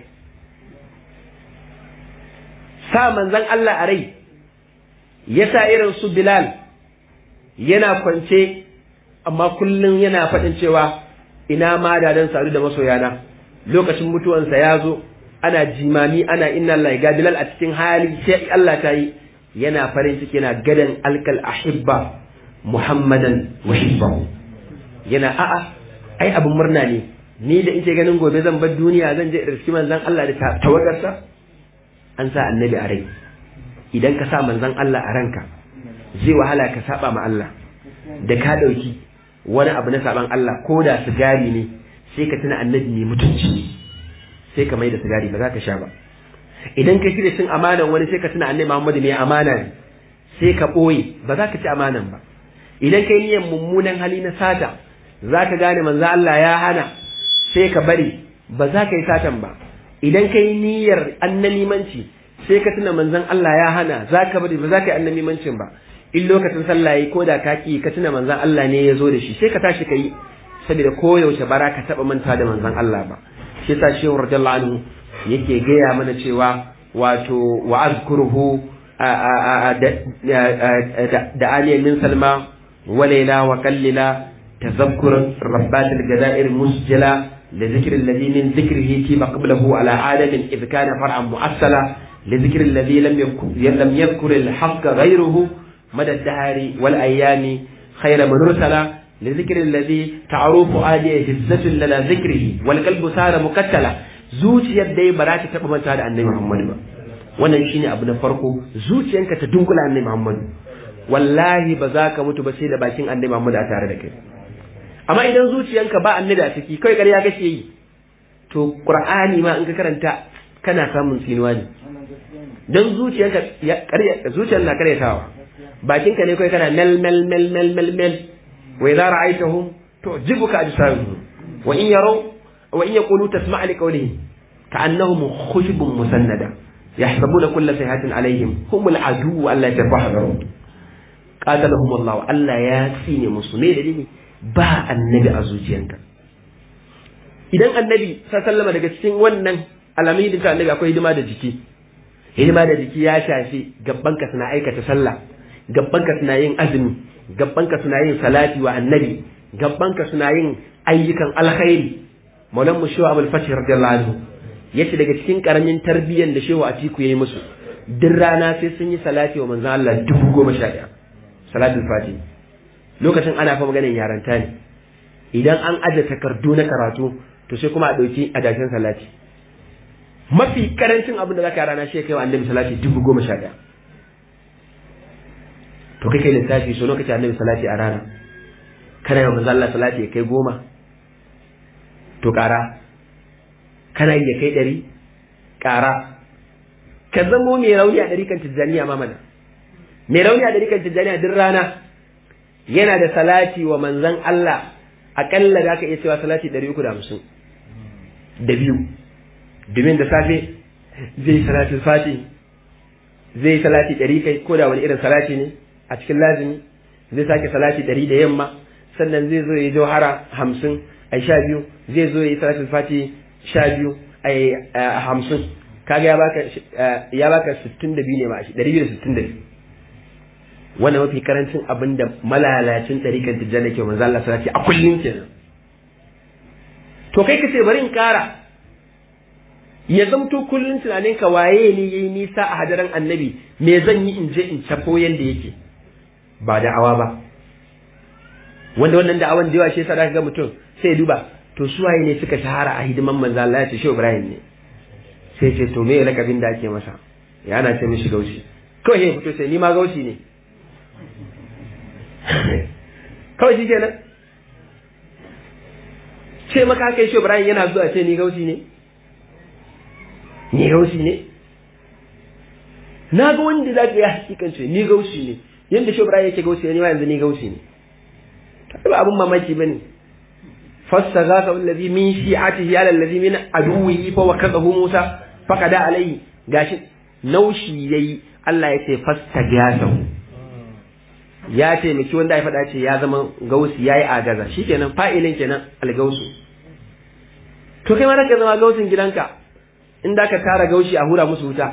sa manzon Allah a rai ya sa irin su Bilal yana kwance amma kullum yana faɗin cewa ina ma da dan sadu da masoyana lokacin mutuwansa ya zo ana jimami ana inna Allah ga Bilal a cikin hali sai Allah ta yi yana farin ciki yana gadan alkal ahibba Muhammadan wa hibbahu yana a'a ai abin murna ne ni da ike ganin gobe zan bar duniya zan je irski manzon Allah da tawagarsa an sa annabi a rai idan ka sa manzon Allah a ranka zai wahala ka saba ma Allah da ka dauki wani abu na saban Allah ko da sigari ne sai ka tuna annabi mai mutunci sai ka mai da sigari ba za ka sha ba idan ka shirya cin amanan wani sai ka tuna annabi Muhammad mai amana ne sai ka ɓoye ba za ka ci amanan ba idan kai niyyar mummunan hali na sata za ka gane manzo Allah ya hana sai ka bari ba za ka yi satan ba idan kai niyyar annamimanci sai ka tuna manzon Allah ya hana za ka bari ba za ka yi annamimancin ba in lokacin sallah yi ko da ka ki ka tuna manzon Allah ne ya zo da shi sai ka tashi ka yi saboda koyaushe bara ka taɓa manta da manzon Allah ba shi yasa shehu radiyallahu anhu yake gaya mana cewa wato wa azkuruhu da aliyan min salma wa laila wa kallila tazakkur rabbat al-gadair musjala لذكر الذي من ذكره فيما قبله على عالم إذ كان فرعا مؤصلا لذكر الذي لم يذكر, لم يذكر الحق غيره مدى الدهر والأيام خير من رسلا لذكر الذي تعروف آدي هزة لنا ذكره والقلب صار مكتلا zuciyar dai ba za ta taɓa manta da annabi Muhammad ba wannan shine abu na farko zuciyanka ta dunkula annabi Muhammad wallahi ba za ka mutu ba sai da bakin annabi Muhammad a tare da kai amma idan zuciyanka ba annabi a ciki kai ƙarya kake yi to Qur'ani ma in ka karanta kana samun sinuwa ne dan zuciyanka ya ƙarya zuciyar na karyatawa bakinka ne kai kana mel mel mel mel mel mel wa idza ra'aytahum tu'jibuka ajsamuhum wa in yaraw وإن يقولوا تسمع لقولهم كأنهم خشب مسندة يحسبون كل سيئات عليهم هم العدو ألا يتفحذرون قاتلهم الله ألا ياسين مسلمين لديه با النبي أزوجيانك idan annabi sallama daga cikin wannan alamun da annabi akwai hidima da jiki hidima da jiki ya shafi gabbanka suna aikata sallah gabbanka suna yin azumi gabbanka suna yin salati wa annabi gabbanka suna yin ayyukan alkhairi maulan mu shehu abul fatih radiyallahu anhu yace daga cikin karamin tarbiyyar da shehu atiku yayi musu duk rana sai sun yi salati wa manzon Allah dubu goma sha ɗaya salatul fatih lokacin ana fa maganar yaranta ne idan an aje takardu na karatu to sai kuma a ɗauki adashin salati mafi karancin abin da zaka rana shi kai wa annabi salati dubu goma sha ɗaya to kai kai lissafi so lokacin annabi salati a rana kana yawan manzo Allah salati ya kai goma to ƙara kana yi ya kai ɗari ƙara ka zamo mai rauni a ɗari kan tijjaniya ma mana mai rauni a ɗari kan tijjaniya duk rana yana da salati wa manzan Allah aƙalla da aka iya cewa salati ɗari uku da hamsin da biyu domin da safe zai yi salati fati zai yi salati ɗari kai ko da wani irin salati ne a cikin lazimi zai sake salati ɗari da yamma sannan zai zo ya yi jauhara hamsin a sha biyu zai zo ya yi salatul fati sha biyu a hamsin kaga ya baka ya baka sittin da biyu ne ma a shi ɗari biyu da sittin da biyu wanda mafi karancin abin da malalacin ɗarikan tijjani ke manzo Allah salati a kullum kenan to kai ka ce bari in kara ya zamto kullum tunanin ka waye ne yayi nisa a hadaran annabi me zan yi in je in cafo yanda yake ba da'awa ba wanda wannan da'awan da yawa shi yasa zaka ga mutum sai duba to su waye ne suka shahara a hidiman manzo Allah ya ce Shehu Ibrahim ne sai ce to me lakabin da ake masa ya ana ce mishi gaushi kawai ya fito sai ni ma gaushi ne kawai shi kenan ce maka kai shi Ibrahim yana zuwa ce ni gausi ne ni gausi ne na ga wanda za ka yi hakikance ni gausi ne yadda shi Ibrahim yake gausi ne ma yanzu ni gausi ne ba abun mamaki bane fastaghatha allazi min shi'atihi ala allazi min aduwwihi fa wakadahu Musa faqada alayhi gashi naushi yayi Allah ya ce fastaghatha ya taimaki wanda ya faɗa ce ya zama gausi yayi agaza shikenan fa'ilin kenan algausu to kai ma ka zama gausin gidanka in da ka tara gaushi a hura musu wuta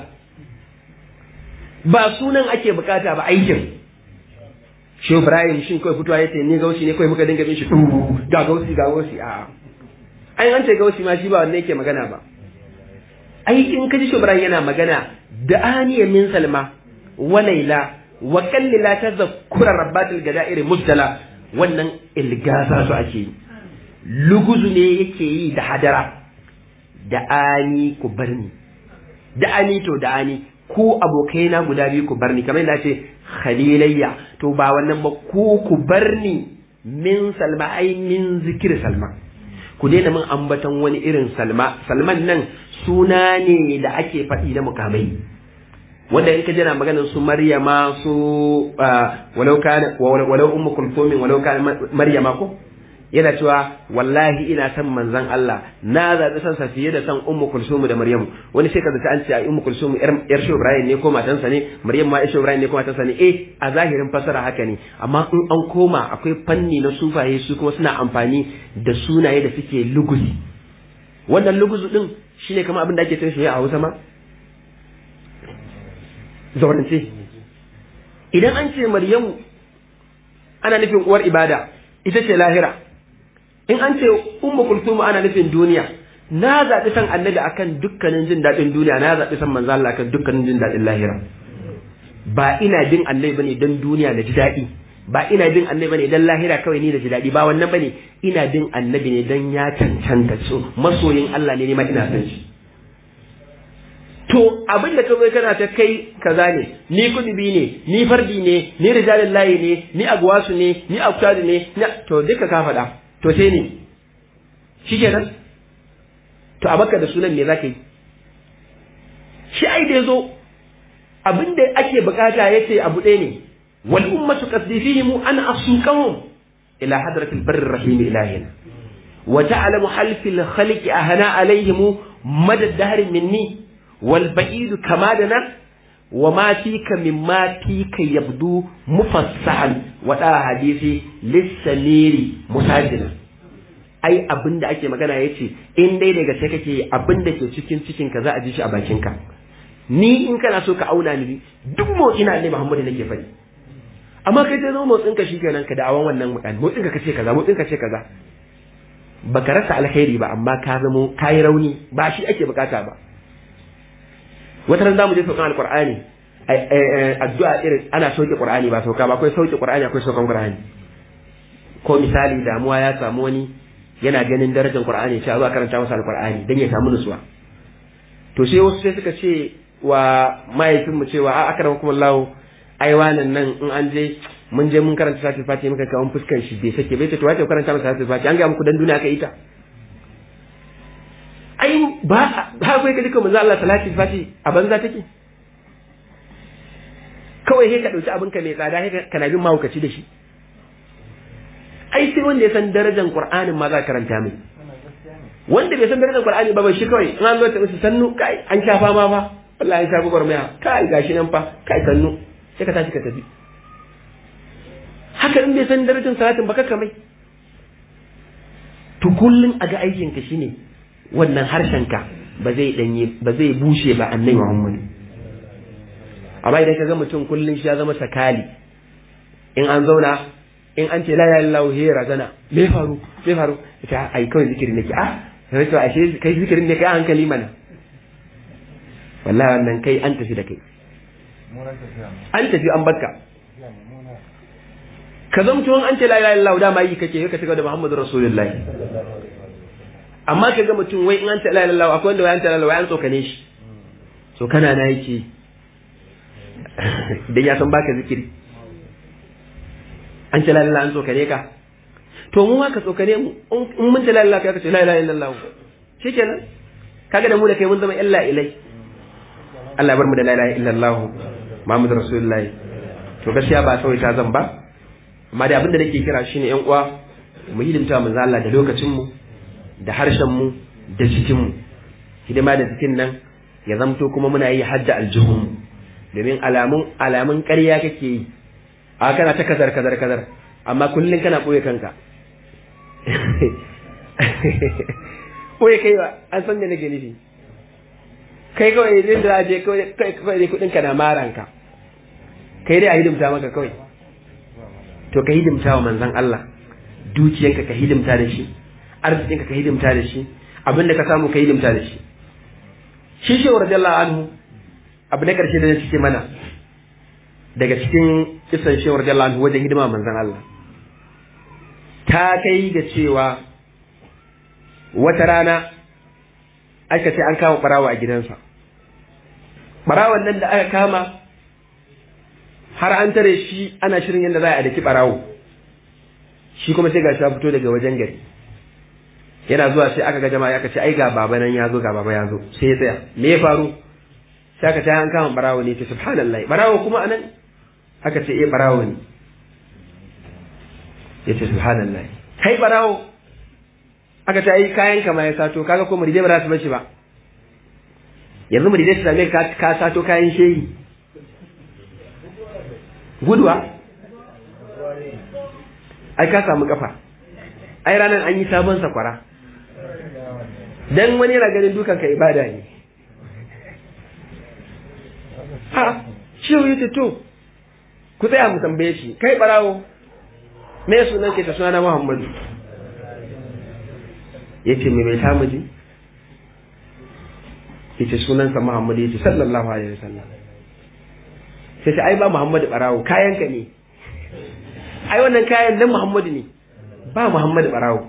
ba sunan ake bukata ba aikin shi Ibrahim shin kawai fitowa yace ni gausi ne kawai muka dinga bin shi ga gausi ga gausi a ai an ce gausi ma shi ba wanda yake magana ba ai in ka ji shi Ibrahim yana magana da aniya min salma wa laila wa kallila tazakkura rabbatil gada'ir mubtala wannan ilgasa su ake yi luguzu ne yake yi da hadara da ani ku barni da ani to da ani ku abokaina guda biyu ku barni kamar yadda ce khalilayya to ba wannan ba ku ku barni min salma ai min zikir salma ku daina min ambaton wani irin salma salman nan suna ne da ake faɗi na mukamai wanda in ka jira maganar su maryama su walau kana walau ummu kulthum walau kana maryama ko yana cewa wallahi ina son manzon Allah na zaɓi son sa fiye da son ummu kulsum da maryamu wani sai ka zata an ce ai ummu kulsum yar shi Ibrahim ne ko matansa ne maryam ma yar shi Ibrahim ne ko matansa ne eh a zahirin fasara haka ne amma in an koma akwai fanni na sufaye su kuma suna amfani da sunaye da suke luguzi wannan luguzu din shine kamar abin da ake cewa a Hausa ma zaurance idan an ce maryamu ana nufin uwar ibada ita ce lahira in an ce ummu kulthum ana nufin duniya na zaɓi san annabi akan dukkanin jin daɗin duniya na zaɓi san manzo Allah akan dukkanin jin daɗin lahira ba ina bin annabi bane dan duniya na ji daɗi ba ina bin annabi bane dan lahira kawai ni da ji daɗi ba wannan bane ina bin annabi ne dan ya cancanta so masoyin Allah ne ma ina san shi to abin da kawai kana ta kai kaza ne ni kudubi ne ni fardi ne ni rijalin layi ne ni agwasu ne ni aktadu ne to duka ka faɗa to sai ne shikenan to a baka da sunan me zaka yi shi ai da yazo abin da ake bukata yace abu ɗaya ne wal ummatu qasdifihim an asuqahum ila hadratil barr rahim ilahina wa ta'lamu halfil khaliqi ahana alaihim madad dahr minni والبعيد كما دنا وما فيك مما فيك يبدو مفصحا ودا حديثي للسمير مساجنا ai abin da ake magana ya ce in dai daga sai kake abin da ke cikin cikin ka za a ji shi a bakin ka ni in kana so ka auna ni duk motsi na ne Muhammadu nake faɗi amma kai sai zo motsin ka shikenan ka da'awan wannan mutane motsin ka kace kaza motsin ka ce kaza baka rasa alkhairi ba amma ka zamo kai rauni ba shi ake bukata ba wata ran zamu je saukan alqur'ani addu'a irin ana sauke qur'ani ba sauka ba akwai sauke qur'ani akwai saukan qur'ani ko misali damuwa ya samu wani yana ganin darajar qur'ani sai zuwa karanta masa alqur'ani dan ya samu nutsuwa to sai wasu sai suka ce wa mahaifin mu cewa a akramakum Allah ai wannan nan in an je mun je mun karanta sati fati muka kawo fuskar shi bai sake bai ce to wace karanta masa sati fati an ga muku dan duniya ka ita ai ba ha kai ka duka manzo Allah salati fati a banza take kawai sai ka dauki abin ka mai tsada sai ka na bin mahaukaci da shi ai sai wanda ya san darajar Qur'anin ma za ka karanta mai wanda bai san darajar Qur'ani ba ba shi kawai in an zo ta musu sannu kai an sha fama fa wallahi an sha gwagwarmaya kai gashi nan fa kai sannu sai ka tashi ka tafi haka in bai san darajar salatin ba ka mai to kullun a ga aikin ka shine wannan harshen ka ba zai danye ba zai bushe ba annabi Muhammad amma idan ka ga mutum kullun shi ya zama sakali in an zauna in an ce la ilaha illallah he razana me faru me faru ita ai kawai zikiri nake ah sai to ashe kai zikirin ne kai hankali mana wallahi wannan kai an tafi da kai an tafi an bakka ka zamto an ce la ilaha illallah dama yi kake ka cigaba da Muhammadu Rasulullahi amma ka ga mutum wai in an ce la ilaha illallah akwai wanda wai an ce la ilaha an tsokane shi so kana na yake dan ya san baka zikiri an ce la ilaha an tsokane ka to mu ma ka tsokane mu in mun ce la ilaha ka ce la ilaha illallah shikenan kaga da mu da kai mun zama illa ilai Allah ya bar mu da la ilaha illallah Muhammadu Rasulullah to gaskiya ba kawai ta zan ba amma da abin da nake kira shine yan uwa mu hidimta manzo Allah da lokacin mu da harshen mu da jikin mu hidima da jikin nan ya zamto kuma muna yi hadda aljihun domin alamun alamun ƙarya kake yi a kana ta kazar kazar kazar amma kullum kana ɓoye kanka ɓoye kai ba an san da nake nufi kai kawai idan da je kawai dai kuɗin ka na maranka kai dai a hidimta maka kawai to ka hidimta wa manzon Allah dukiyanka ka hidimta da shi arzikinka ka hidimta da shi abinda ka samu ka hidimta da shi shi shi wa radiyallahu anhu abu na karshe da cike mana daga cikin kisan shi wa radiyallahu anhu wajen hidima manzon Allah ta kai ga cewa wata rana aka ce an kama barawa a gidansa barawon nan da aka kama har an tare shi ana shirin yadda za a daki barawo shi kuma sai gashi ya fito daga wajen gari yana zuwa sai aka ga jama'a aka ce ai ga baba nan ya zo ga baba ya zo sai ya tsaya me ya faru sai aka ce an kama barawo ne ce subhanallah barawo kuma anan aka ce eh barawo ne ya ce subhanallah kai barawo aka ce ai kayan kama ya sato kaga ko muridai ba za su bace ba yanzu muridai su same ka ka sato kayan shehi guduwa ai ka samu kafa ai ranar an yi sabon sakwara dan wani yana ganin dukan ka ibada ne ha shi yace to ku tsaya mu tambaye shi kai barawo me sunan ke ta suna Muhammadu yace me bai samu ji yace sunansa Muhammadu yace sallallahu alaihi wasallam sai ce ai ba Muhammadu barawo kayan ka ne ai wannan kayan nan Muhammadu ne ba Muhammadu barawo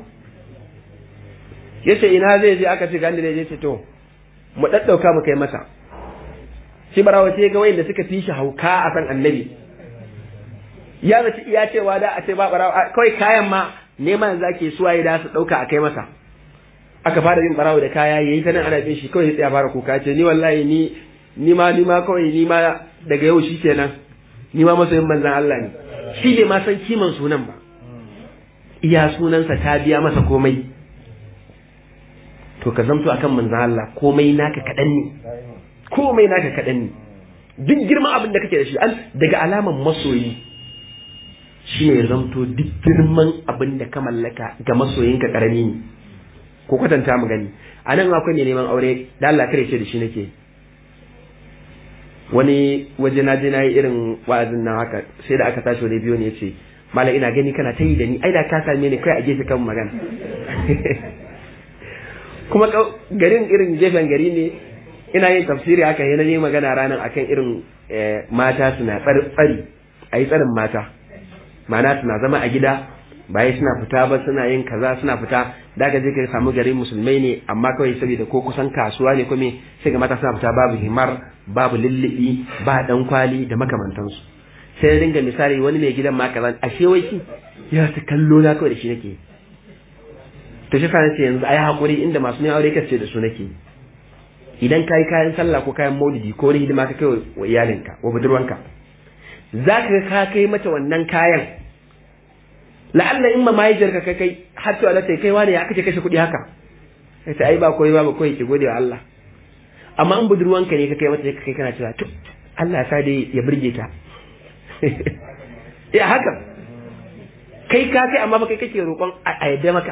yace ina zai je aka ce gani da yace to mu daddauka mu kai masa shi barawo sai ga wayanda suka fi shi hauka a san annabi ya zaci iya cewa da a ce ba barawo kawai kayan ma neman zake suwaye da su dauka a kai masa aka fara yin barawo da kaya yayi ta nan ana bin shi kawai sai ya fara kuka ce ni wallahi ni ni ma ni ma kawai ni ma daga yau shikenan ni ma masoyin manzon Allah ne shi bai ma san kiman sunan ba iya sunansa ta biya masa komai to ka zamto akan manzon Allah komai naka kadan ne komai naka kadan ne duk girman abin da kake da shi an daga alaman masoyi shine ya zamto duk girman abin da ka mallaka ga masoyinka karami ne ko kwatanta mu gani a nan akwai ne neman aure da Allah kare ce da shi nake wani waje na je na yi irin wa'azin nan haka sai da aka tashi wani biyo ne ya ce malam ina gani kana ta yi da ni ai da ka same ni kai a gefe kan magana kuma garin irin gefen gari ne ina yin tafsiri haka yana yi magana ranar akan irin mata suna tsari a yi tsarin mata ma'ana suna zama a gida bayan suna fita ba suna yin kaza suna fita da ka je ka samu garin musulmai ne amma kawai saboda ko kusan kasuwa ne kuma sai ga mata suna fita babu himar babu lullubi ba dan kwali da makamantansu sai ya dinga misali wani mai gidan ma kaza ashe wai shi ya ta kallo na kawai da shi nake to shi kana ce yanzu ai hakuri inda masu ne aure kace da su nake idan kai kayan sallah ko kayan maulidi ko wani hidima ka kai wa iyalinka wa budurwanka zaka ga ka kai mata wannan kayan la'alla in ma mahaifiyarka ka kai har to Allah kai wani ya kace kashe kuɗi haka sai ai ba koyi ba ba koyi ki gode wa Allah amma in budurwanka ne ka kai mata kai kana cewa to Allah sa dai ya burge ta ya haka kai ka kai amma ba kai kake roƙon a yadda maka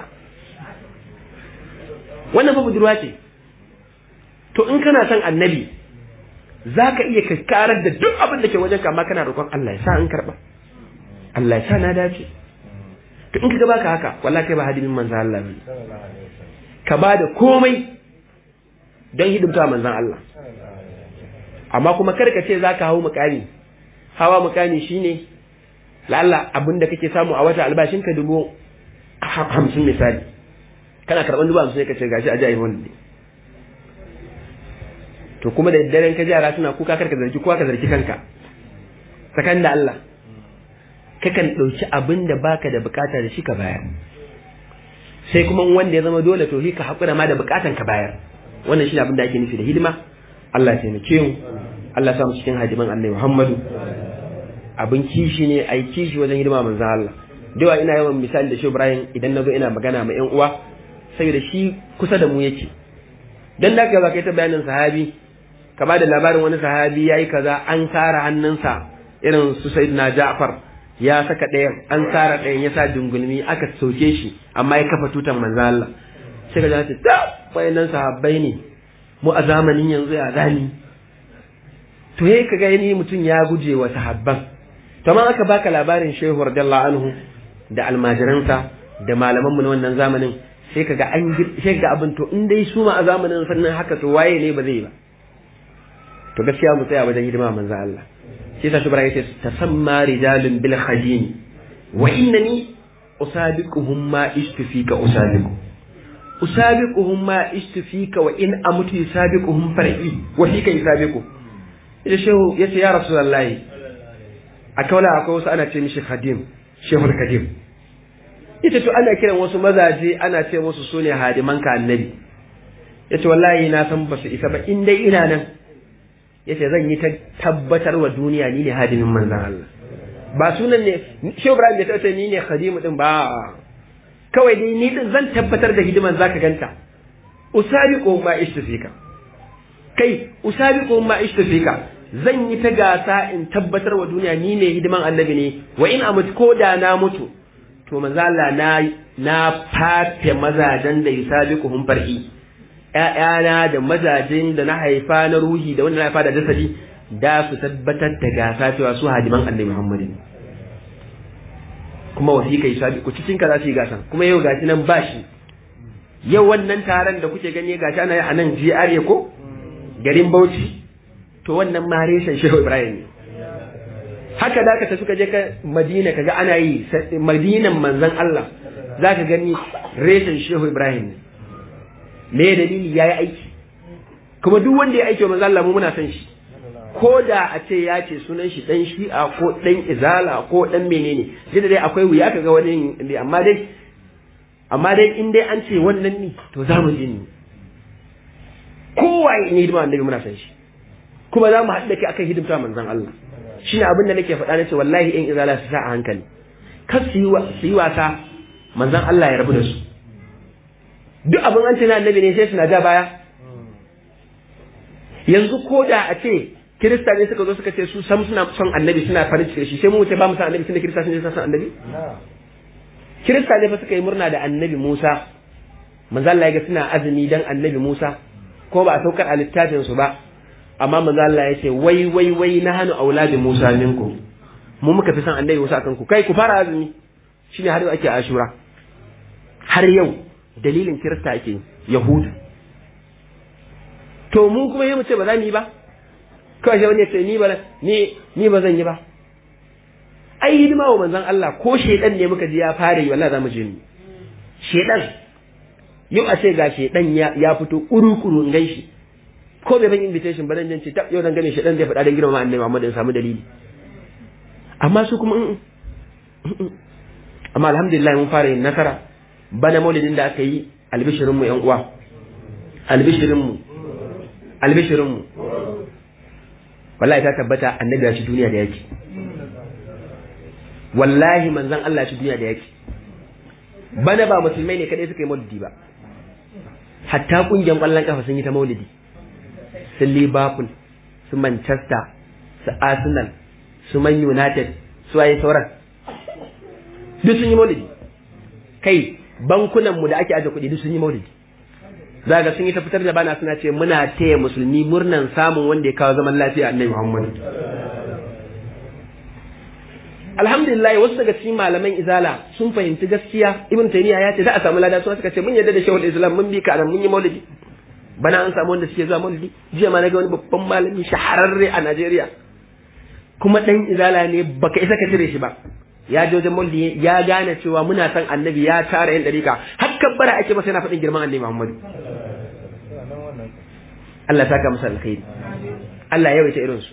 wannan fa budurwa ce to in kana son annabi za ka iya karar da duk abin da ke wajen ka amma kana roƙon Allah ya sa in karɓa Allah ya sa na dace to in ka baka haka wallahi kai ba hadimin manzan Allah ne ka ba da komai don hidimta manzan Allah amma kuma kar ka ce za ka hau mukami hawa mukami shine lalla abin da kake samu a wata albashin ka dubu hamsin misali kana karɓar dubu hamsin ka ce gashi a jayi wani to kuma da daren ka jara suna kuka kar ka zargi kowa ka zargi kanka tsakanin da Allah kakan ɗauki abin da baka da bukata da shi ka bayar sai kuma wanda ya zama dole to ka haƙura ma da bukatan ka bayar wannan shine abin da ake nufi da hidima Allah ya taimake mu Allah ya sa mu cikin hadiman Annabi Muhammadu abin kishi ne ai kishi wajen hidima manzon Allah dawa ina yawan misali da shi Ibrahim idan nazo ina magana ma ƴan uwa saboda shi kusa da mu yake dan da ka kai ta bayanin sahabi ka ba da labarin wani sahabi yayi kaza an kara hannunsa irin su Sayyidina Ja'far ya saka ɗayan an kara ɗayan ya sa dungulmi aka soke shi amma ya kafa tutan manzo Allah sai ka ce ta wayannan sahabbai ne mu a zamanin yanzu ya zani to yayi ka ga ni mutum ya guje wa sahabban to amma aka baka labarin Shehu radiyallahu anhu da almajiransa da malaman mu na wannan zamanin sai ka ga an sai ga abin to in dai su ma a zamanin sannan haka to waye ne ba zai ba to gaskiya mu tsaya wajen hidima manzo Allah shi ta shubra yace tasamma rijalun bil khadim wa innani usabiquhum ma istufika usabiqu usabiquhum ma istufika wa in amutu yusabiquhum far'i wa fika yusabiqu ida shehu yace ya rasulullahi akaula akwai wasu ana ce mishi khadim shehul khadim ita to ana kiran wasu mazaje ana ce musu sune hadiman ka annabi yace wallahi na san ba su isa ba in dai ina nan yace zan yi ta tabbatar wa duniya ni ne hadimin manzon Allah ba sunan ne Shehu Ibrahim bai tace ni ne khadimu din ba kawai dai ni din zan tabbatar da hidiman zaka ganta usabiqu ma istifika kai usabiqu ma istifika zan yi ta gasa in tabbatar wa duniya ni ne hidiman annabi ne wa in amut ko da na mutu to manzo Allah na na fafe mazajen da yusabiquhum far'i ‘ya'yana da mazajin da na haifa na ruhi da wanda na haifa da jasadi da su tabbatar da gasa cewa su hadiman annabi Muhammad ne kuma wasiƙa yi sabi ku cikin ka za su yi gasan kuma yau gashi nan ba shi yau wannan taron da kuke gani gashi ana yi a nan GRA ko garin Bauchi to wannan ma reshen Shehu Ibrahim ne haka da ka tafi ka je ka Madina kaga ana yi Madinan manzon Allah zaka gani reshen Shehu Ibrahim ne me dalili yayi aiki kuma duk wanda ya aiki wa manzo Allah mu muna san shi ko da a ce ya ce sunan shi dan shi'a ko dan izala ko dan menene sai da dai akwai wuya kaga wani amma dai amma dai in dai an ce wannan ne to za mu je ni kowaye ne hidima annabi muna san shi kuma za mu haɗu da kai akan hidimta manzon Allah shine abin da nake faɗa nace wallahi in izala su sa a hankali kar su yi wasa manzon Allah ya rabu da su duk abin an ce na annabi ne sai suna ja baya yanzu ko da a ce kirista ne suka zo suka ce su sam suna son annabi suna farin ciki shi sai mu wuce ba mu san annabi tunda kirista sun je son annabi kirista ne fa suka yi murna da annabi Musa manzo Allah ya ga suna azumi dan annabi Musa ko ba a saukar a littafin su ba amma manzo Allah ya ce wai wai wai na hanu auladi Musa minku mu muka fi son annabi Musa akan ku kai ku fara azumi shine har yau ake ashura har yau dalilin kirista ake yahudu to mu kuma yi mu ce ba za mu yi ba kawai sai wani ya ce ni ba ni ni ba zan yi ba ai hidima wa manzon Allah ko shedan ne muka ji ya fara yi wallahi za mu je ni shedan yau a ce ga shedan ya ya fito kuru-kuru in ganshi ko bai ban invitation ba dan ce ta yau dan gane shedan zai faɗa dan girma annabi Muhammad ya samu dalili amma su kuma amma alhamdulillah mun fara yin nasara bana maulidin da aka yi albishirinmu yan uwa albishirinmu albishirinmu wallahi ta tabbata annabi ya ci duniya da yaki wallahi manzon Allah ya ci duniya da yaki bana ba musulmai ne kadai suka yi maulidi ba hatta kungiyar kwallon kafa sun yi ta maulidi su liverpool su manchester su arsenal su man united su waye sauran duk sun yi maulidi kai bankunanmu da ake aje kuɗi duk sun yi maulidi za ga sun yi ta fitar da bana suna ce muna taya musulmi murnan samun wanda ya kawo zaman lafiya annabi Muhammad alhamdulillah wasu daga cikin malaman izala sun fahimci gaskiya ibn taymiya ya ce za a samu lada sun suka ce mun yarda da shehul islam mun bi ka mun yi maulidi bana an samu wanda suke zuwa maulidi jiya ma na ga wani babban malami shahararre a Najeriya kuma dan izala ne baka isa ka cire shi ba ya je wajen maulidi ya gane cewa muna san annabi ya tara yan dariƙa har kabbara ake masa yana faɗin girman annabi Muhammad Allah saka masa alkhairi Allah ya yawaita irin su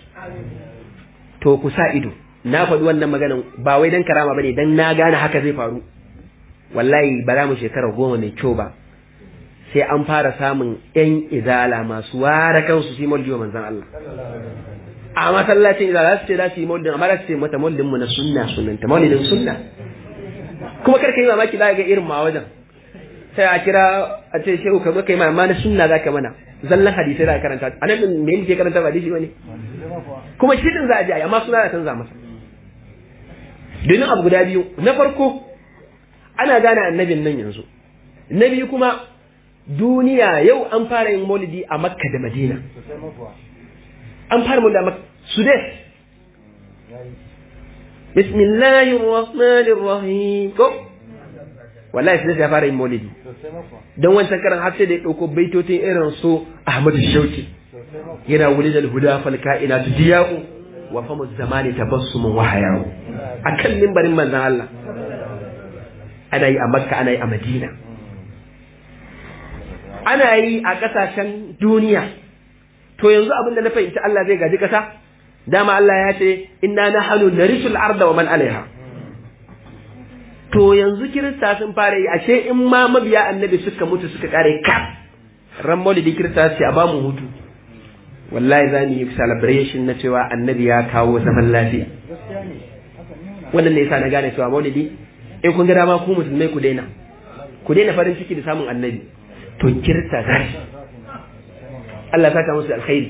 to ku sa ido na faɗi wannan maganan ba wai dan karama bane dan na gane haka zai faru wallahi ba za mu shekara goma mai kyau ba sai an fara samun yan izala masu ware kansu su yi maulidi wa manzan Allah a masallacin izala za su ce za su yi maulidin amma za su ce mata maulidin mu na sunna sunanta maulidin sunna kuma karka yi mamaki za ga irin ma wajen sai a kira a ce shehu ka zo kai ma amma na sunna za ka mana zallan hadisai za ka karanta a nan me yake karanta ba hadisi bane kuma shi din za a ji amma suna da canza masa domin abu guda biyu na farko ana gane annabin nan yanzu na biyu kuma duniya yau an fara yin maulidi a makka da madina an fara maulidi a makka sudes bismillahir rahmanir rahim ko wallahi sudes ya fara yin maulidi don wancan karan har sai da ya dauko baitotin irin su ahmadu shauki yana wulidal huda fal kainatu diya'u wa famu zamani tabassumun wa haya'u akan mimbarin manzon Allah ana yi a makka ana yi a madina ana yi a ƙasashen duniya to yanzu abin da na fahimci Allah zai gaji ƙasa dama Allah ya ce inna nahnu narisul arda wa man alaiha to yanzu kirista sun fara yi ashe in ma mabiya annabi suka mutu suka kare kaf ran maulidi kirista ce a bamu hutu wallahi za mu yi celebration na cewa annabi ya kawo zaman lafiya wannan ne yasa na gane cewa maulidi in kun ga dama ku musulmai ku daina ku daina farin ciki da samun annabi to kirta za shi Allah saka musu alkhairi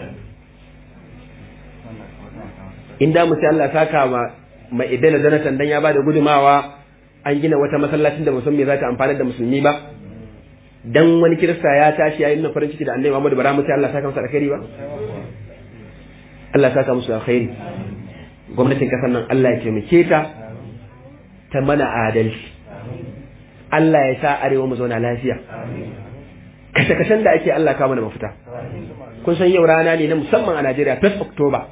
in da musu Allah saka ma ma idana zanatan dan ya bada gudumawa an gina wata masallacin da musulmi za ta amfana da musulmi ba dan wani kirista ya tashi yayin na farin ciki da annabi Muhammad bara mu sai Allah saka musu alkhairi ba Allah saka musu alkhairi gwamnatin kasar nan Allah ya taimake ta ta mana adalci Allah ya sa arewa mu zauna lafiya kashe-kashen da ake Allah kawo mana mafita kun san yau rana ne na musamman a Najeriya 1st October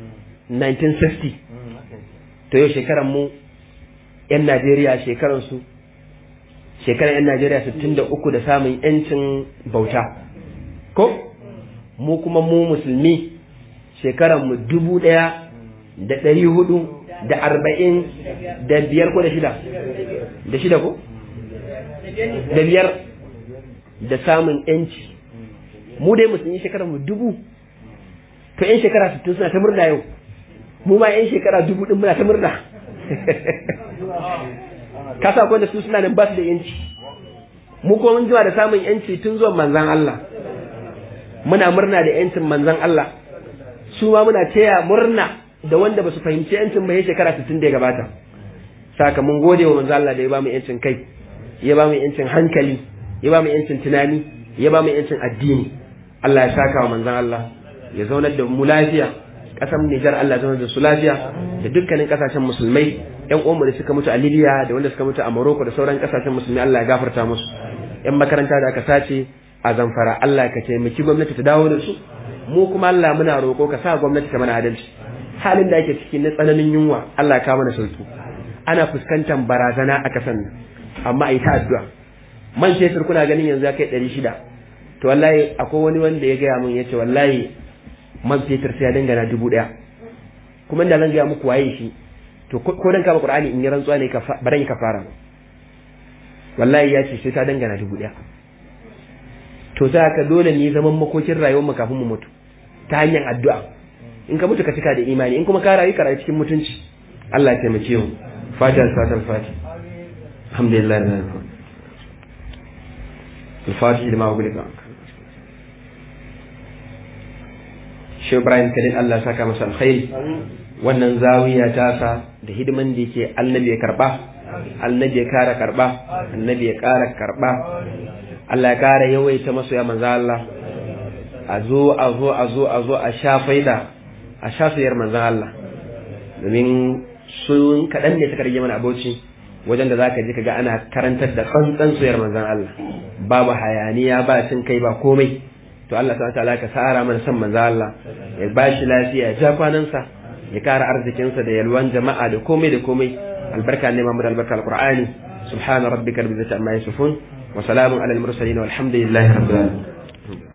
1960 to yau shekaran mu yan Najeriya shekaran su shekaran yan Najeriya 63 da samun yancin bauta ko mu kuma mu musulmi shekaran mu dubu ɗaya da ɗari hudu da arba'in da biyar ko da shida da shida ko da biyar da samun yanci mu dai musulmi shekara mu dubu to yan shekara sittin suna ta murna yau mu ma yan shekara dubu din muna ta murna kasa ko da su suna nan ba su da yanci mu ko mun jima da samun yanci tun zuwan manzan Allah muna murna da yancin manzan Allah su ma muna taya murna da wanda ba su fahimci yancin ba ya shekara 60 da ya gabata saka mun gode wa manzo Allah da ya ba mu yancin kai ya ba mu yancin hankali ya ba mu yancin tunani ya ba mu yancin addini Allah ya saka wa manzon Allah ya zaunar da mu lafiya kasan Nijar Allah ya zaunar da su lafiya da dukkanin kasashen musulmai yan uwanmu da suka mutu a Libya da wanda suka mutu a Morocco da sauran kasashen musulmi Allah ya gafarta musu yan makaranta da aka sace a Zamfara Allah ka taimaki gwamnati ta dawo da su mu kuma Allah muna roƙo ka sa gwamnati ta mana adalci halin da ake ciki na tsananin yunwa Allah ya kawo mana sauki ana fuskantar barazana a kasan nan amma a yi ta addu'a man fetur kuna ganin yanzu ya kai ɗari shida to wallahi akwai wani wanda ya gaya min ya ce wallahi man fetur sai ya dangana dubu ɗaya kuma da zan gaya muku waye shi to ko dan kama qur'ani in yi rantsuwa ne ba dan ka fara wallahi ya ce sai ta dangana dubu ɗaya to za ka dole ne zaman makokin rayuwar mu kafin mu mutu ta hanyar addu'a in ka mutu ka cika da imani in kuma ka rayu ka rayu cikin mutunci Allah ya taimake mu fatiha salatul fatiha alhamdulillah الفاتح لما أقول لك shi Ibrahim Kadin Allah saka masa alkhairi wannan zawiya ta sa da hidiman da yake annabi ya karba annabi ya kara karba annabi ya kara karba Allah ya kara yawaita masu ya manzo Allah a zo a zo a zo a zo a sha faida a sha sayar manzo Allah domin sun kaɗan ne suka rage mana aboci wajen da zaka ji kaga ana karantar da tsantsan soyar manzon Allah babu hayaniya ba cin kai ba komai to Allah subhanahu wataala ka sara mana san manzon Allah ya bashi lafiya ya ja kwanansa ya kara arzikinsa da yalwan jama'a da komai da komai albarka ne Muhammad albarka alqur'ani subhana rabbika rabbil izzati amma yasifun wa salamun alal mursalin walhamdulillahi rabbil alamin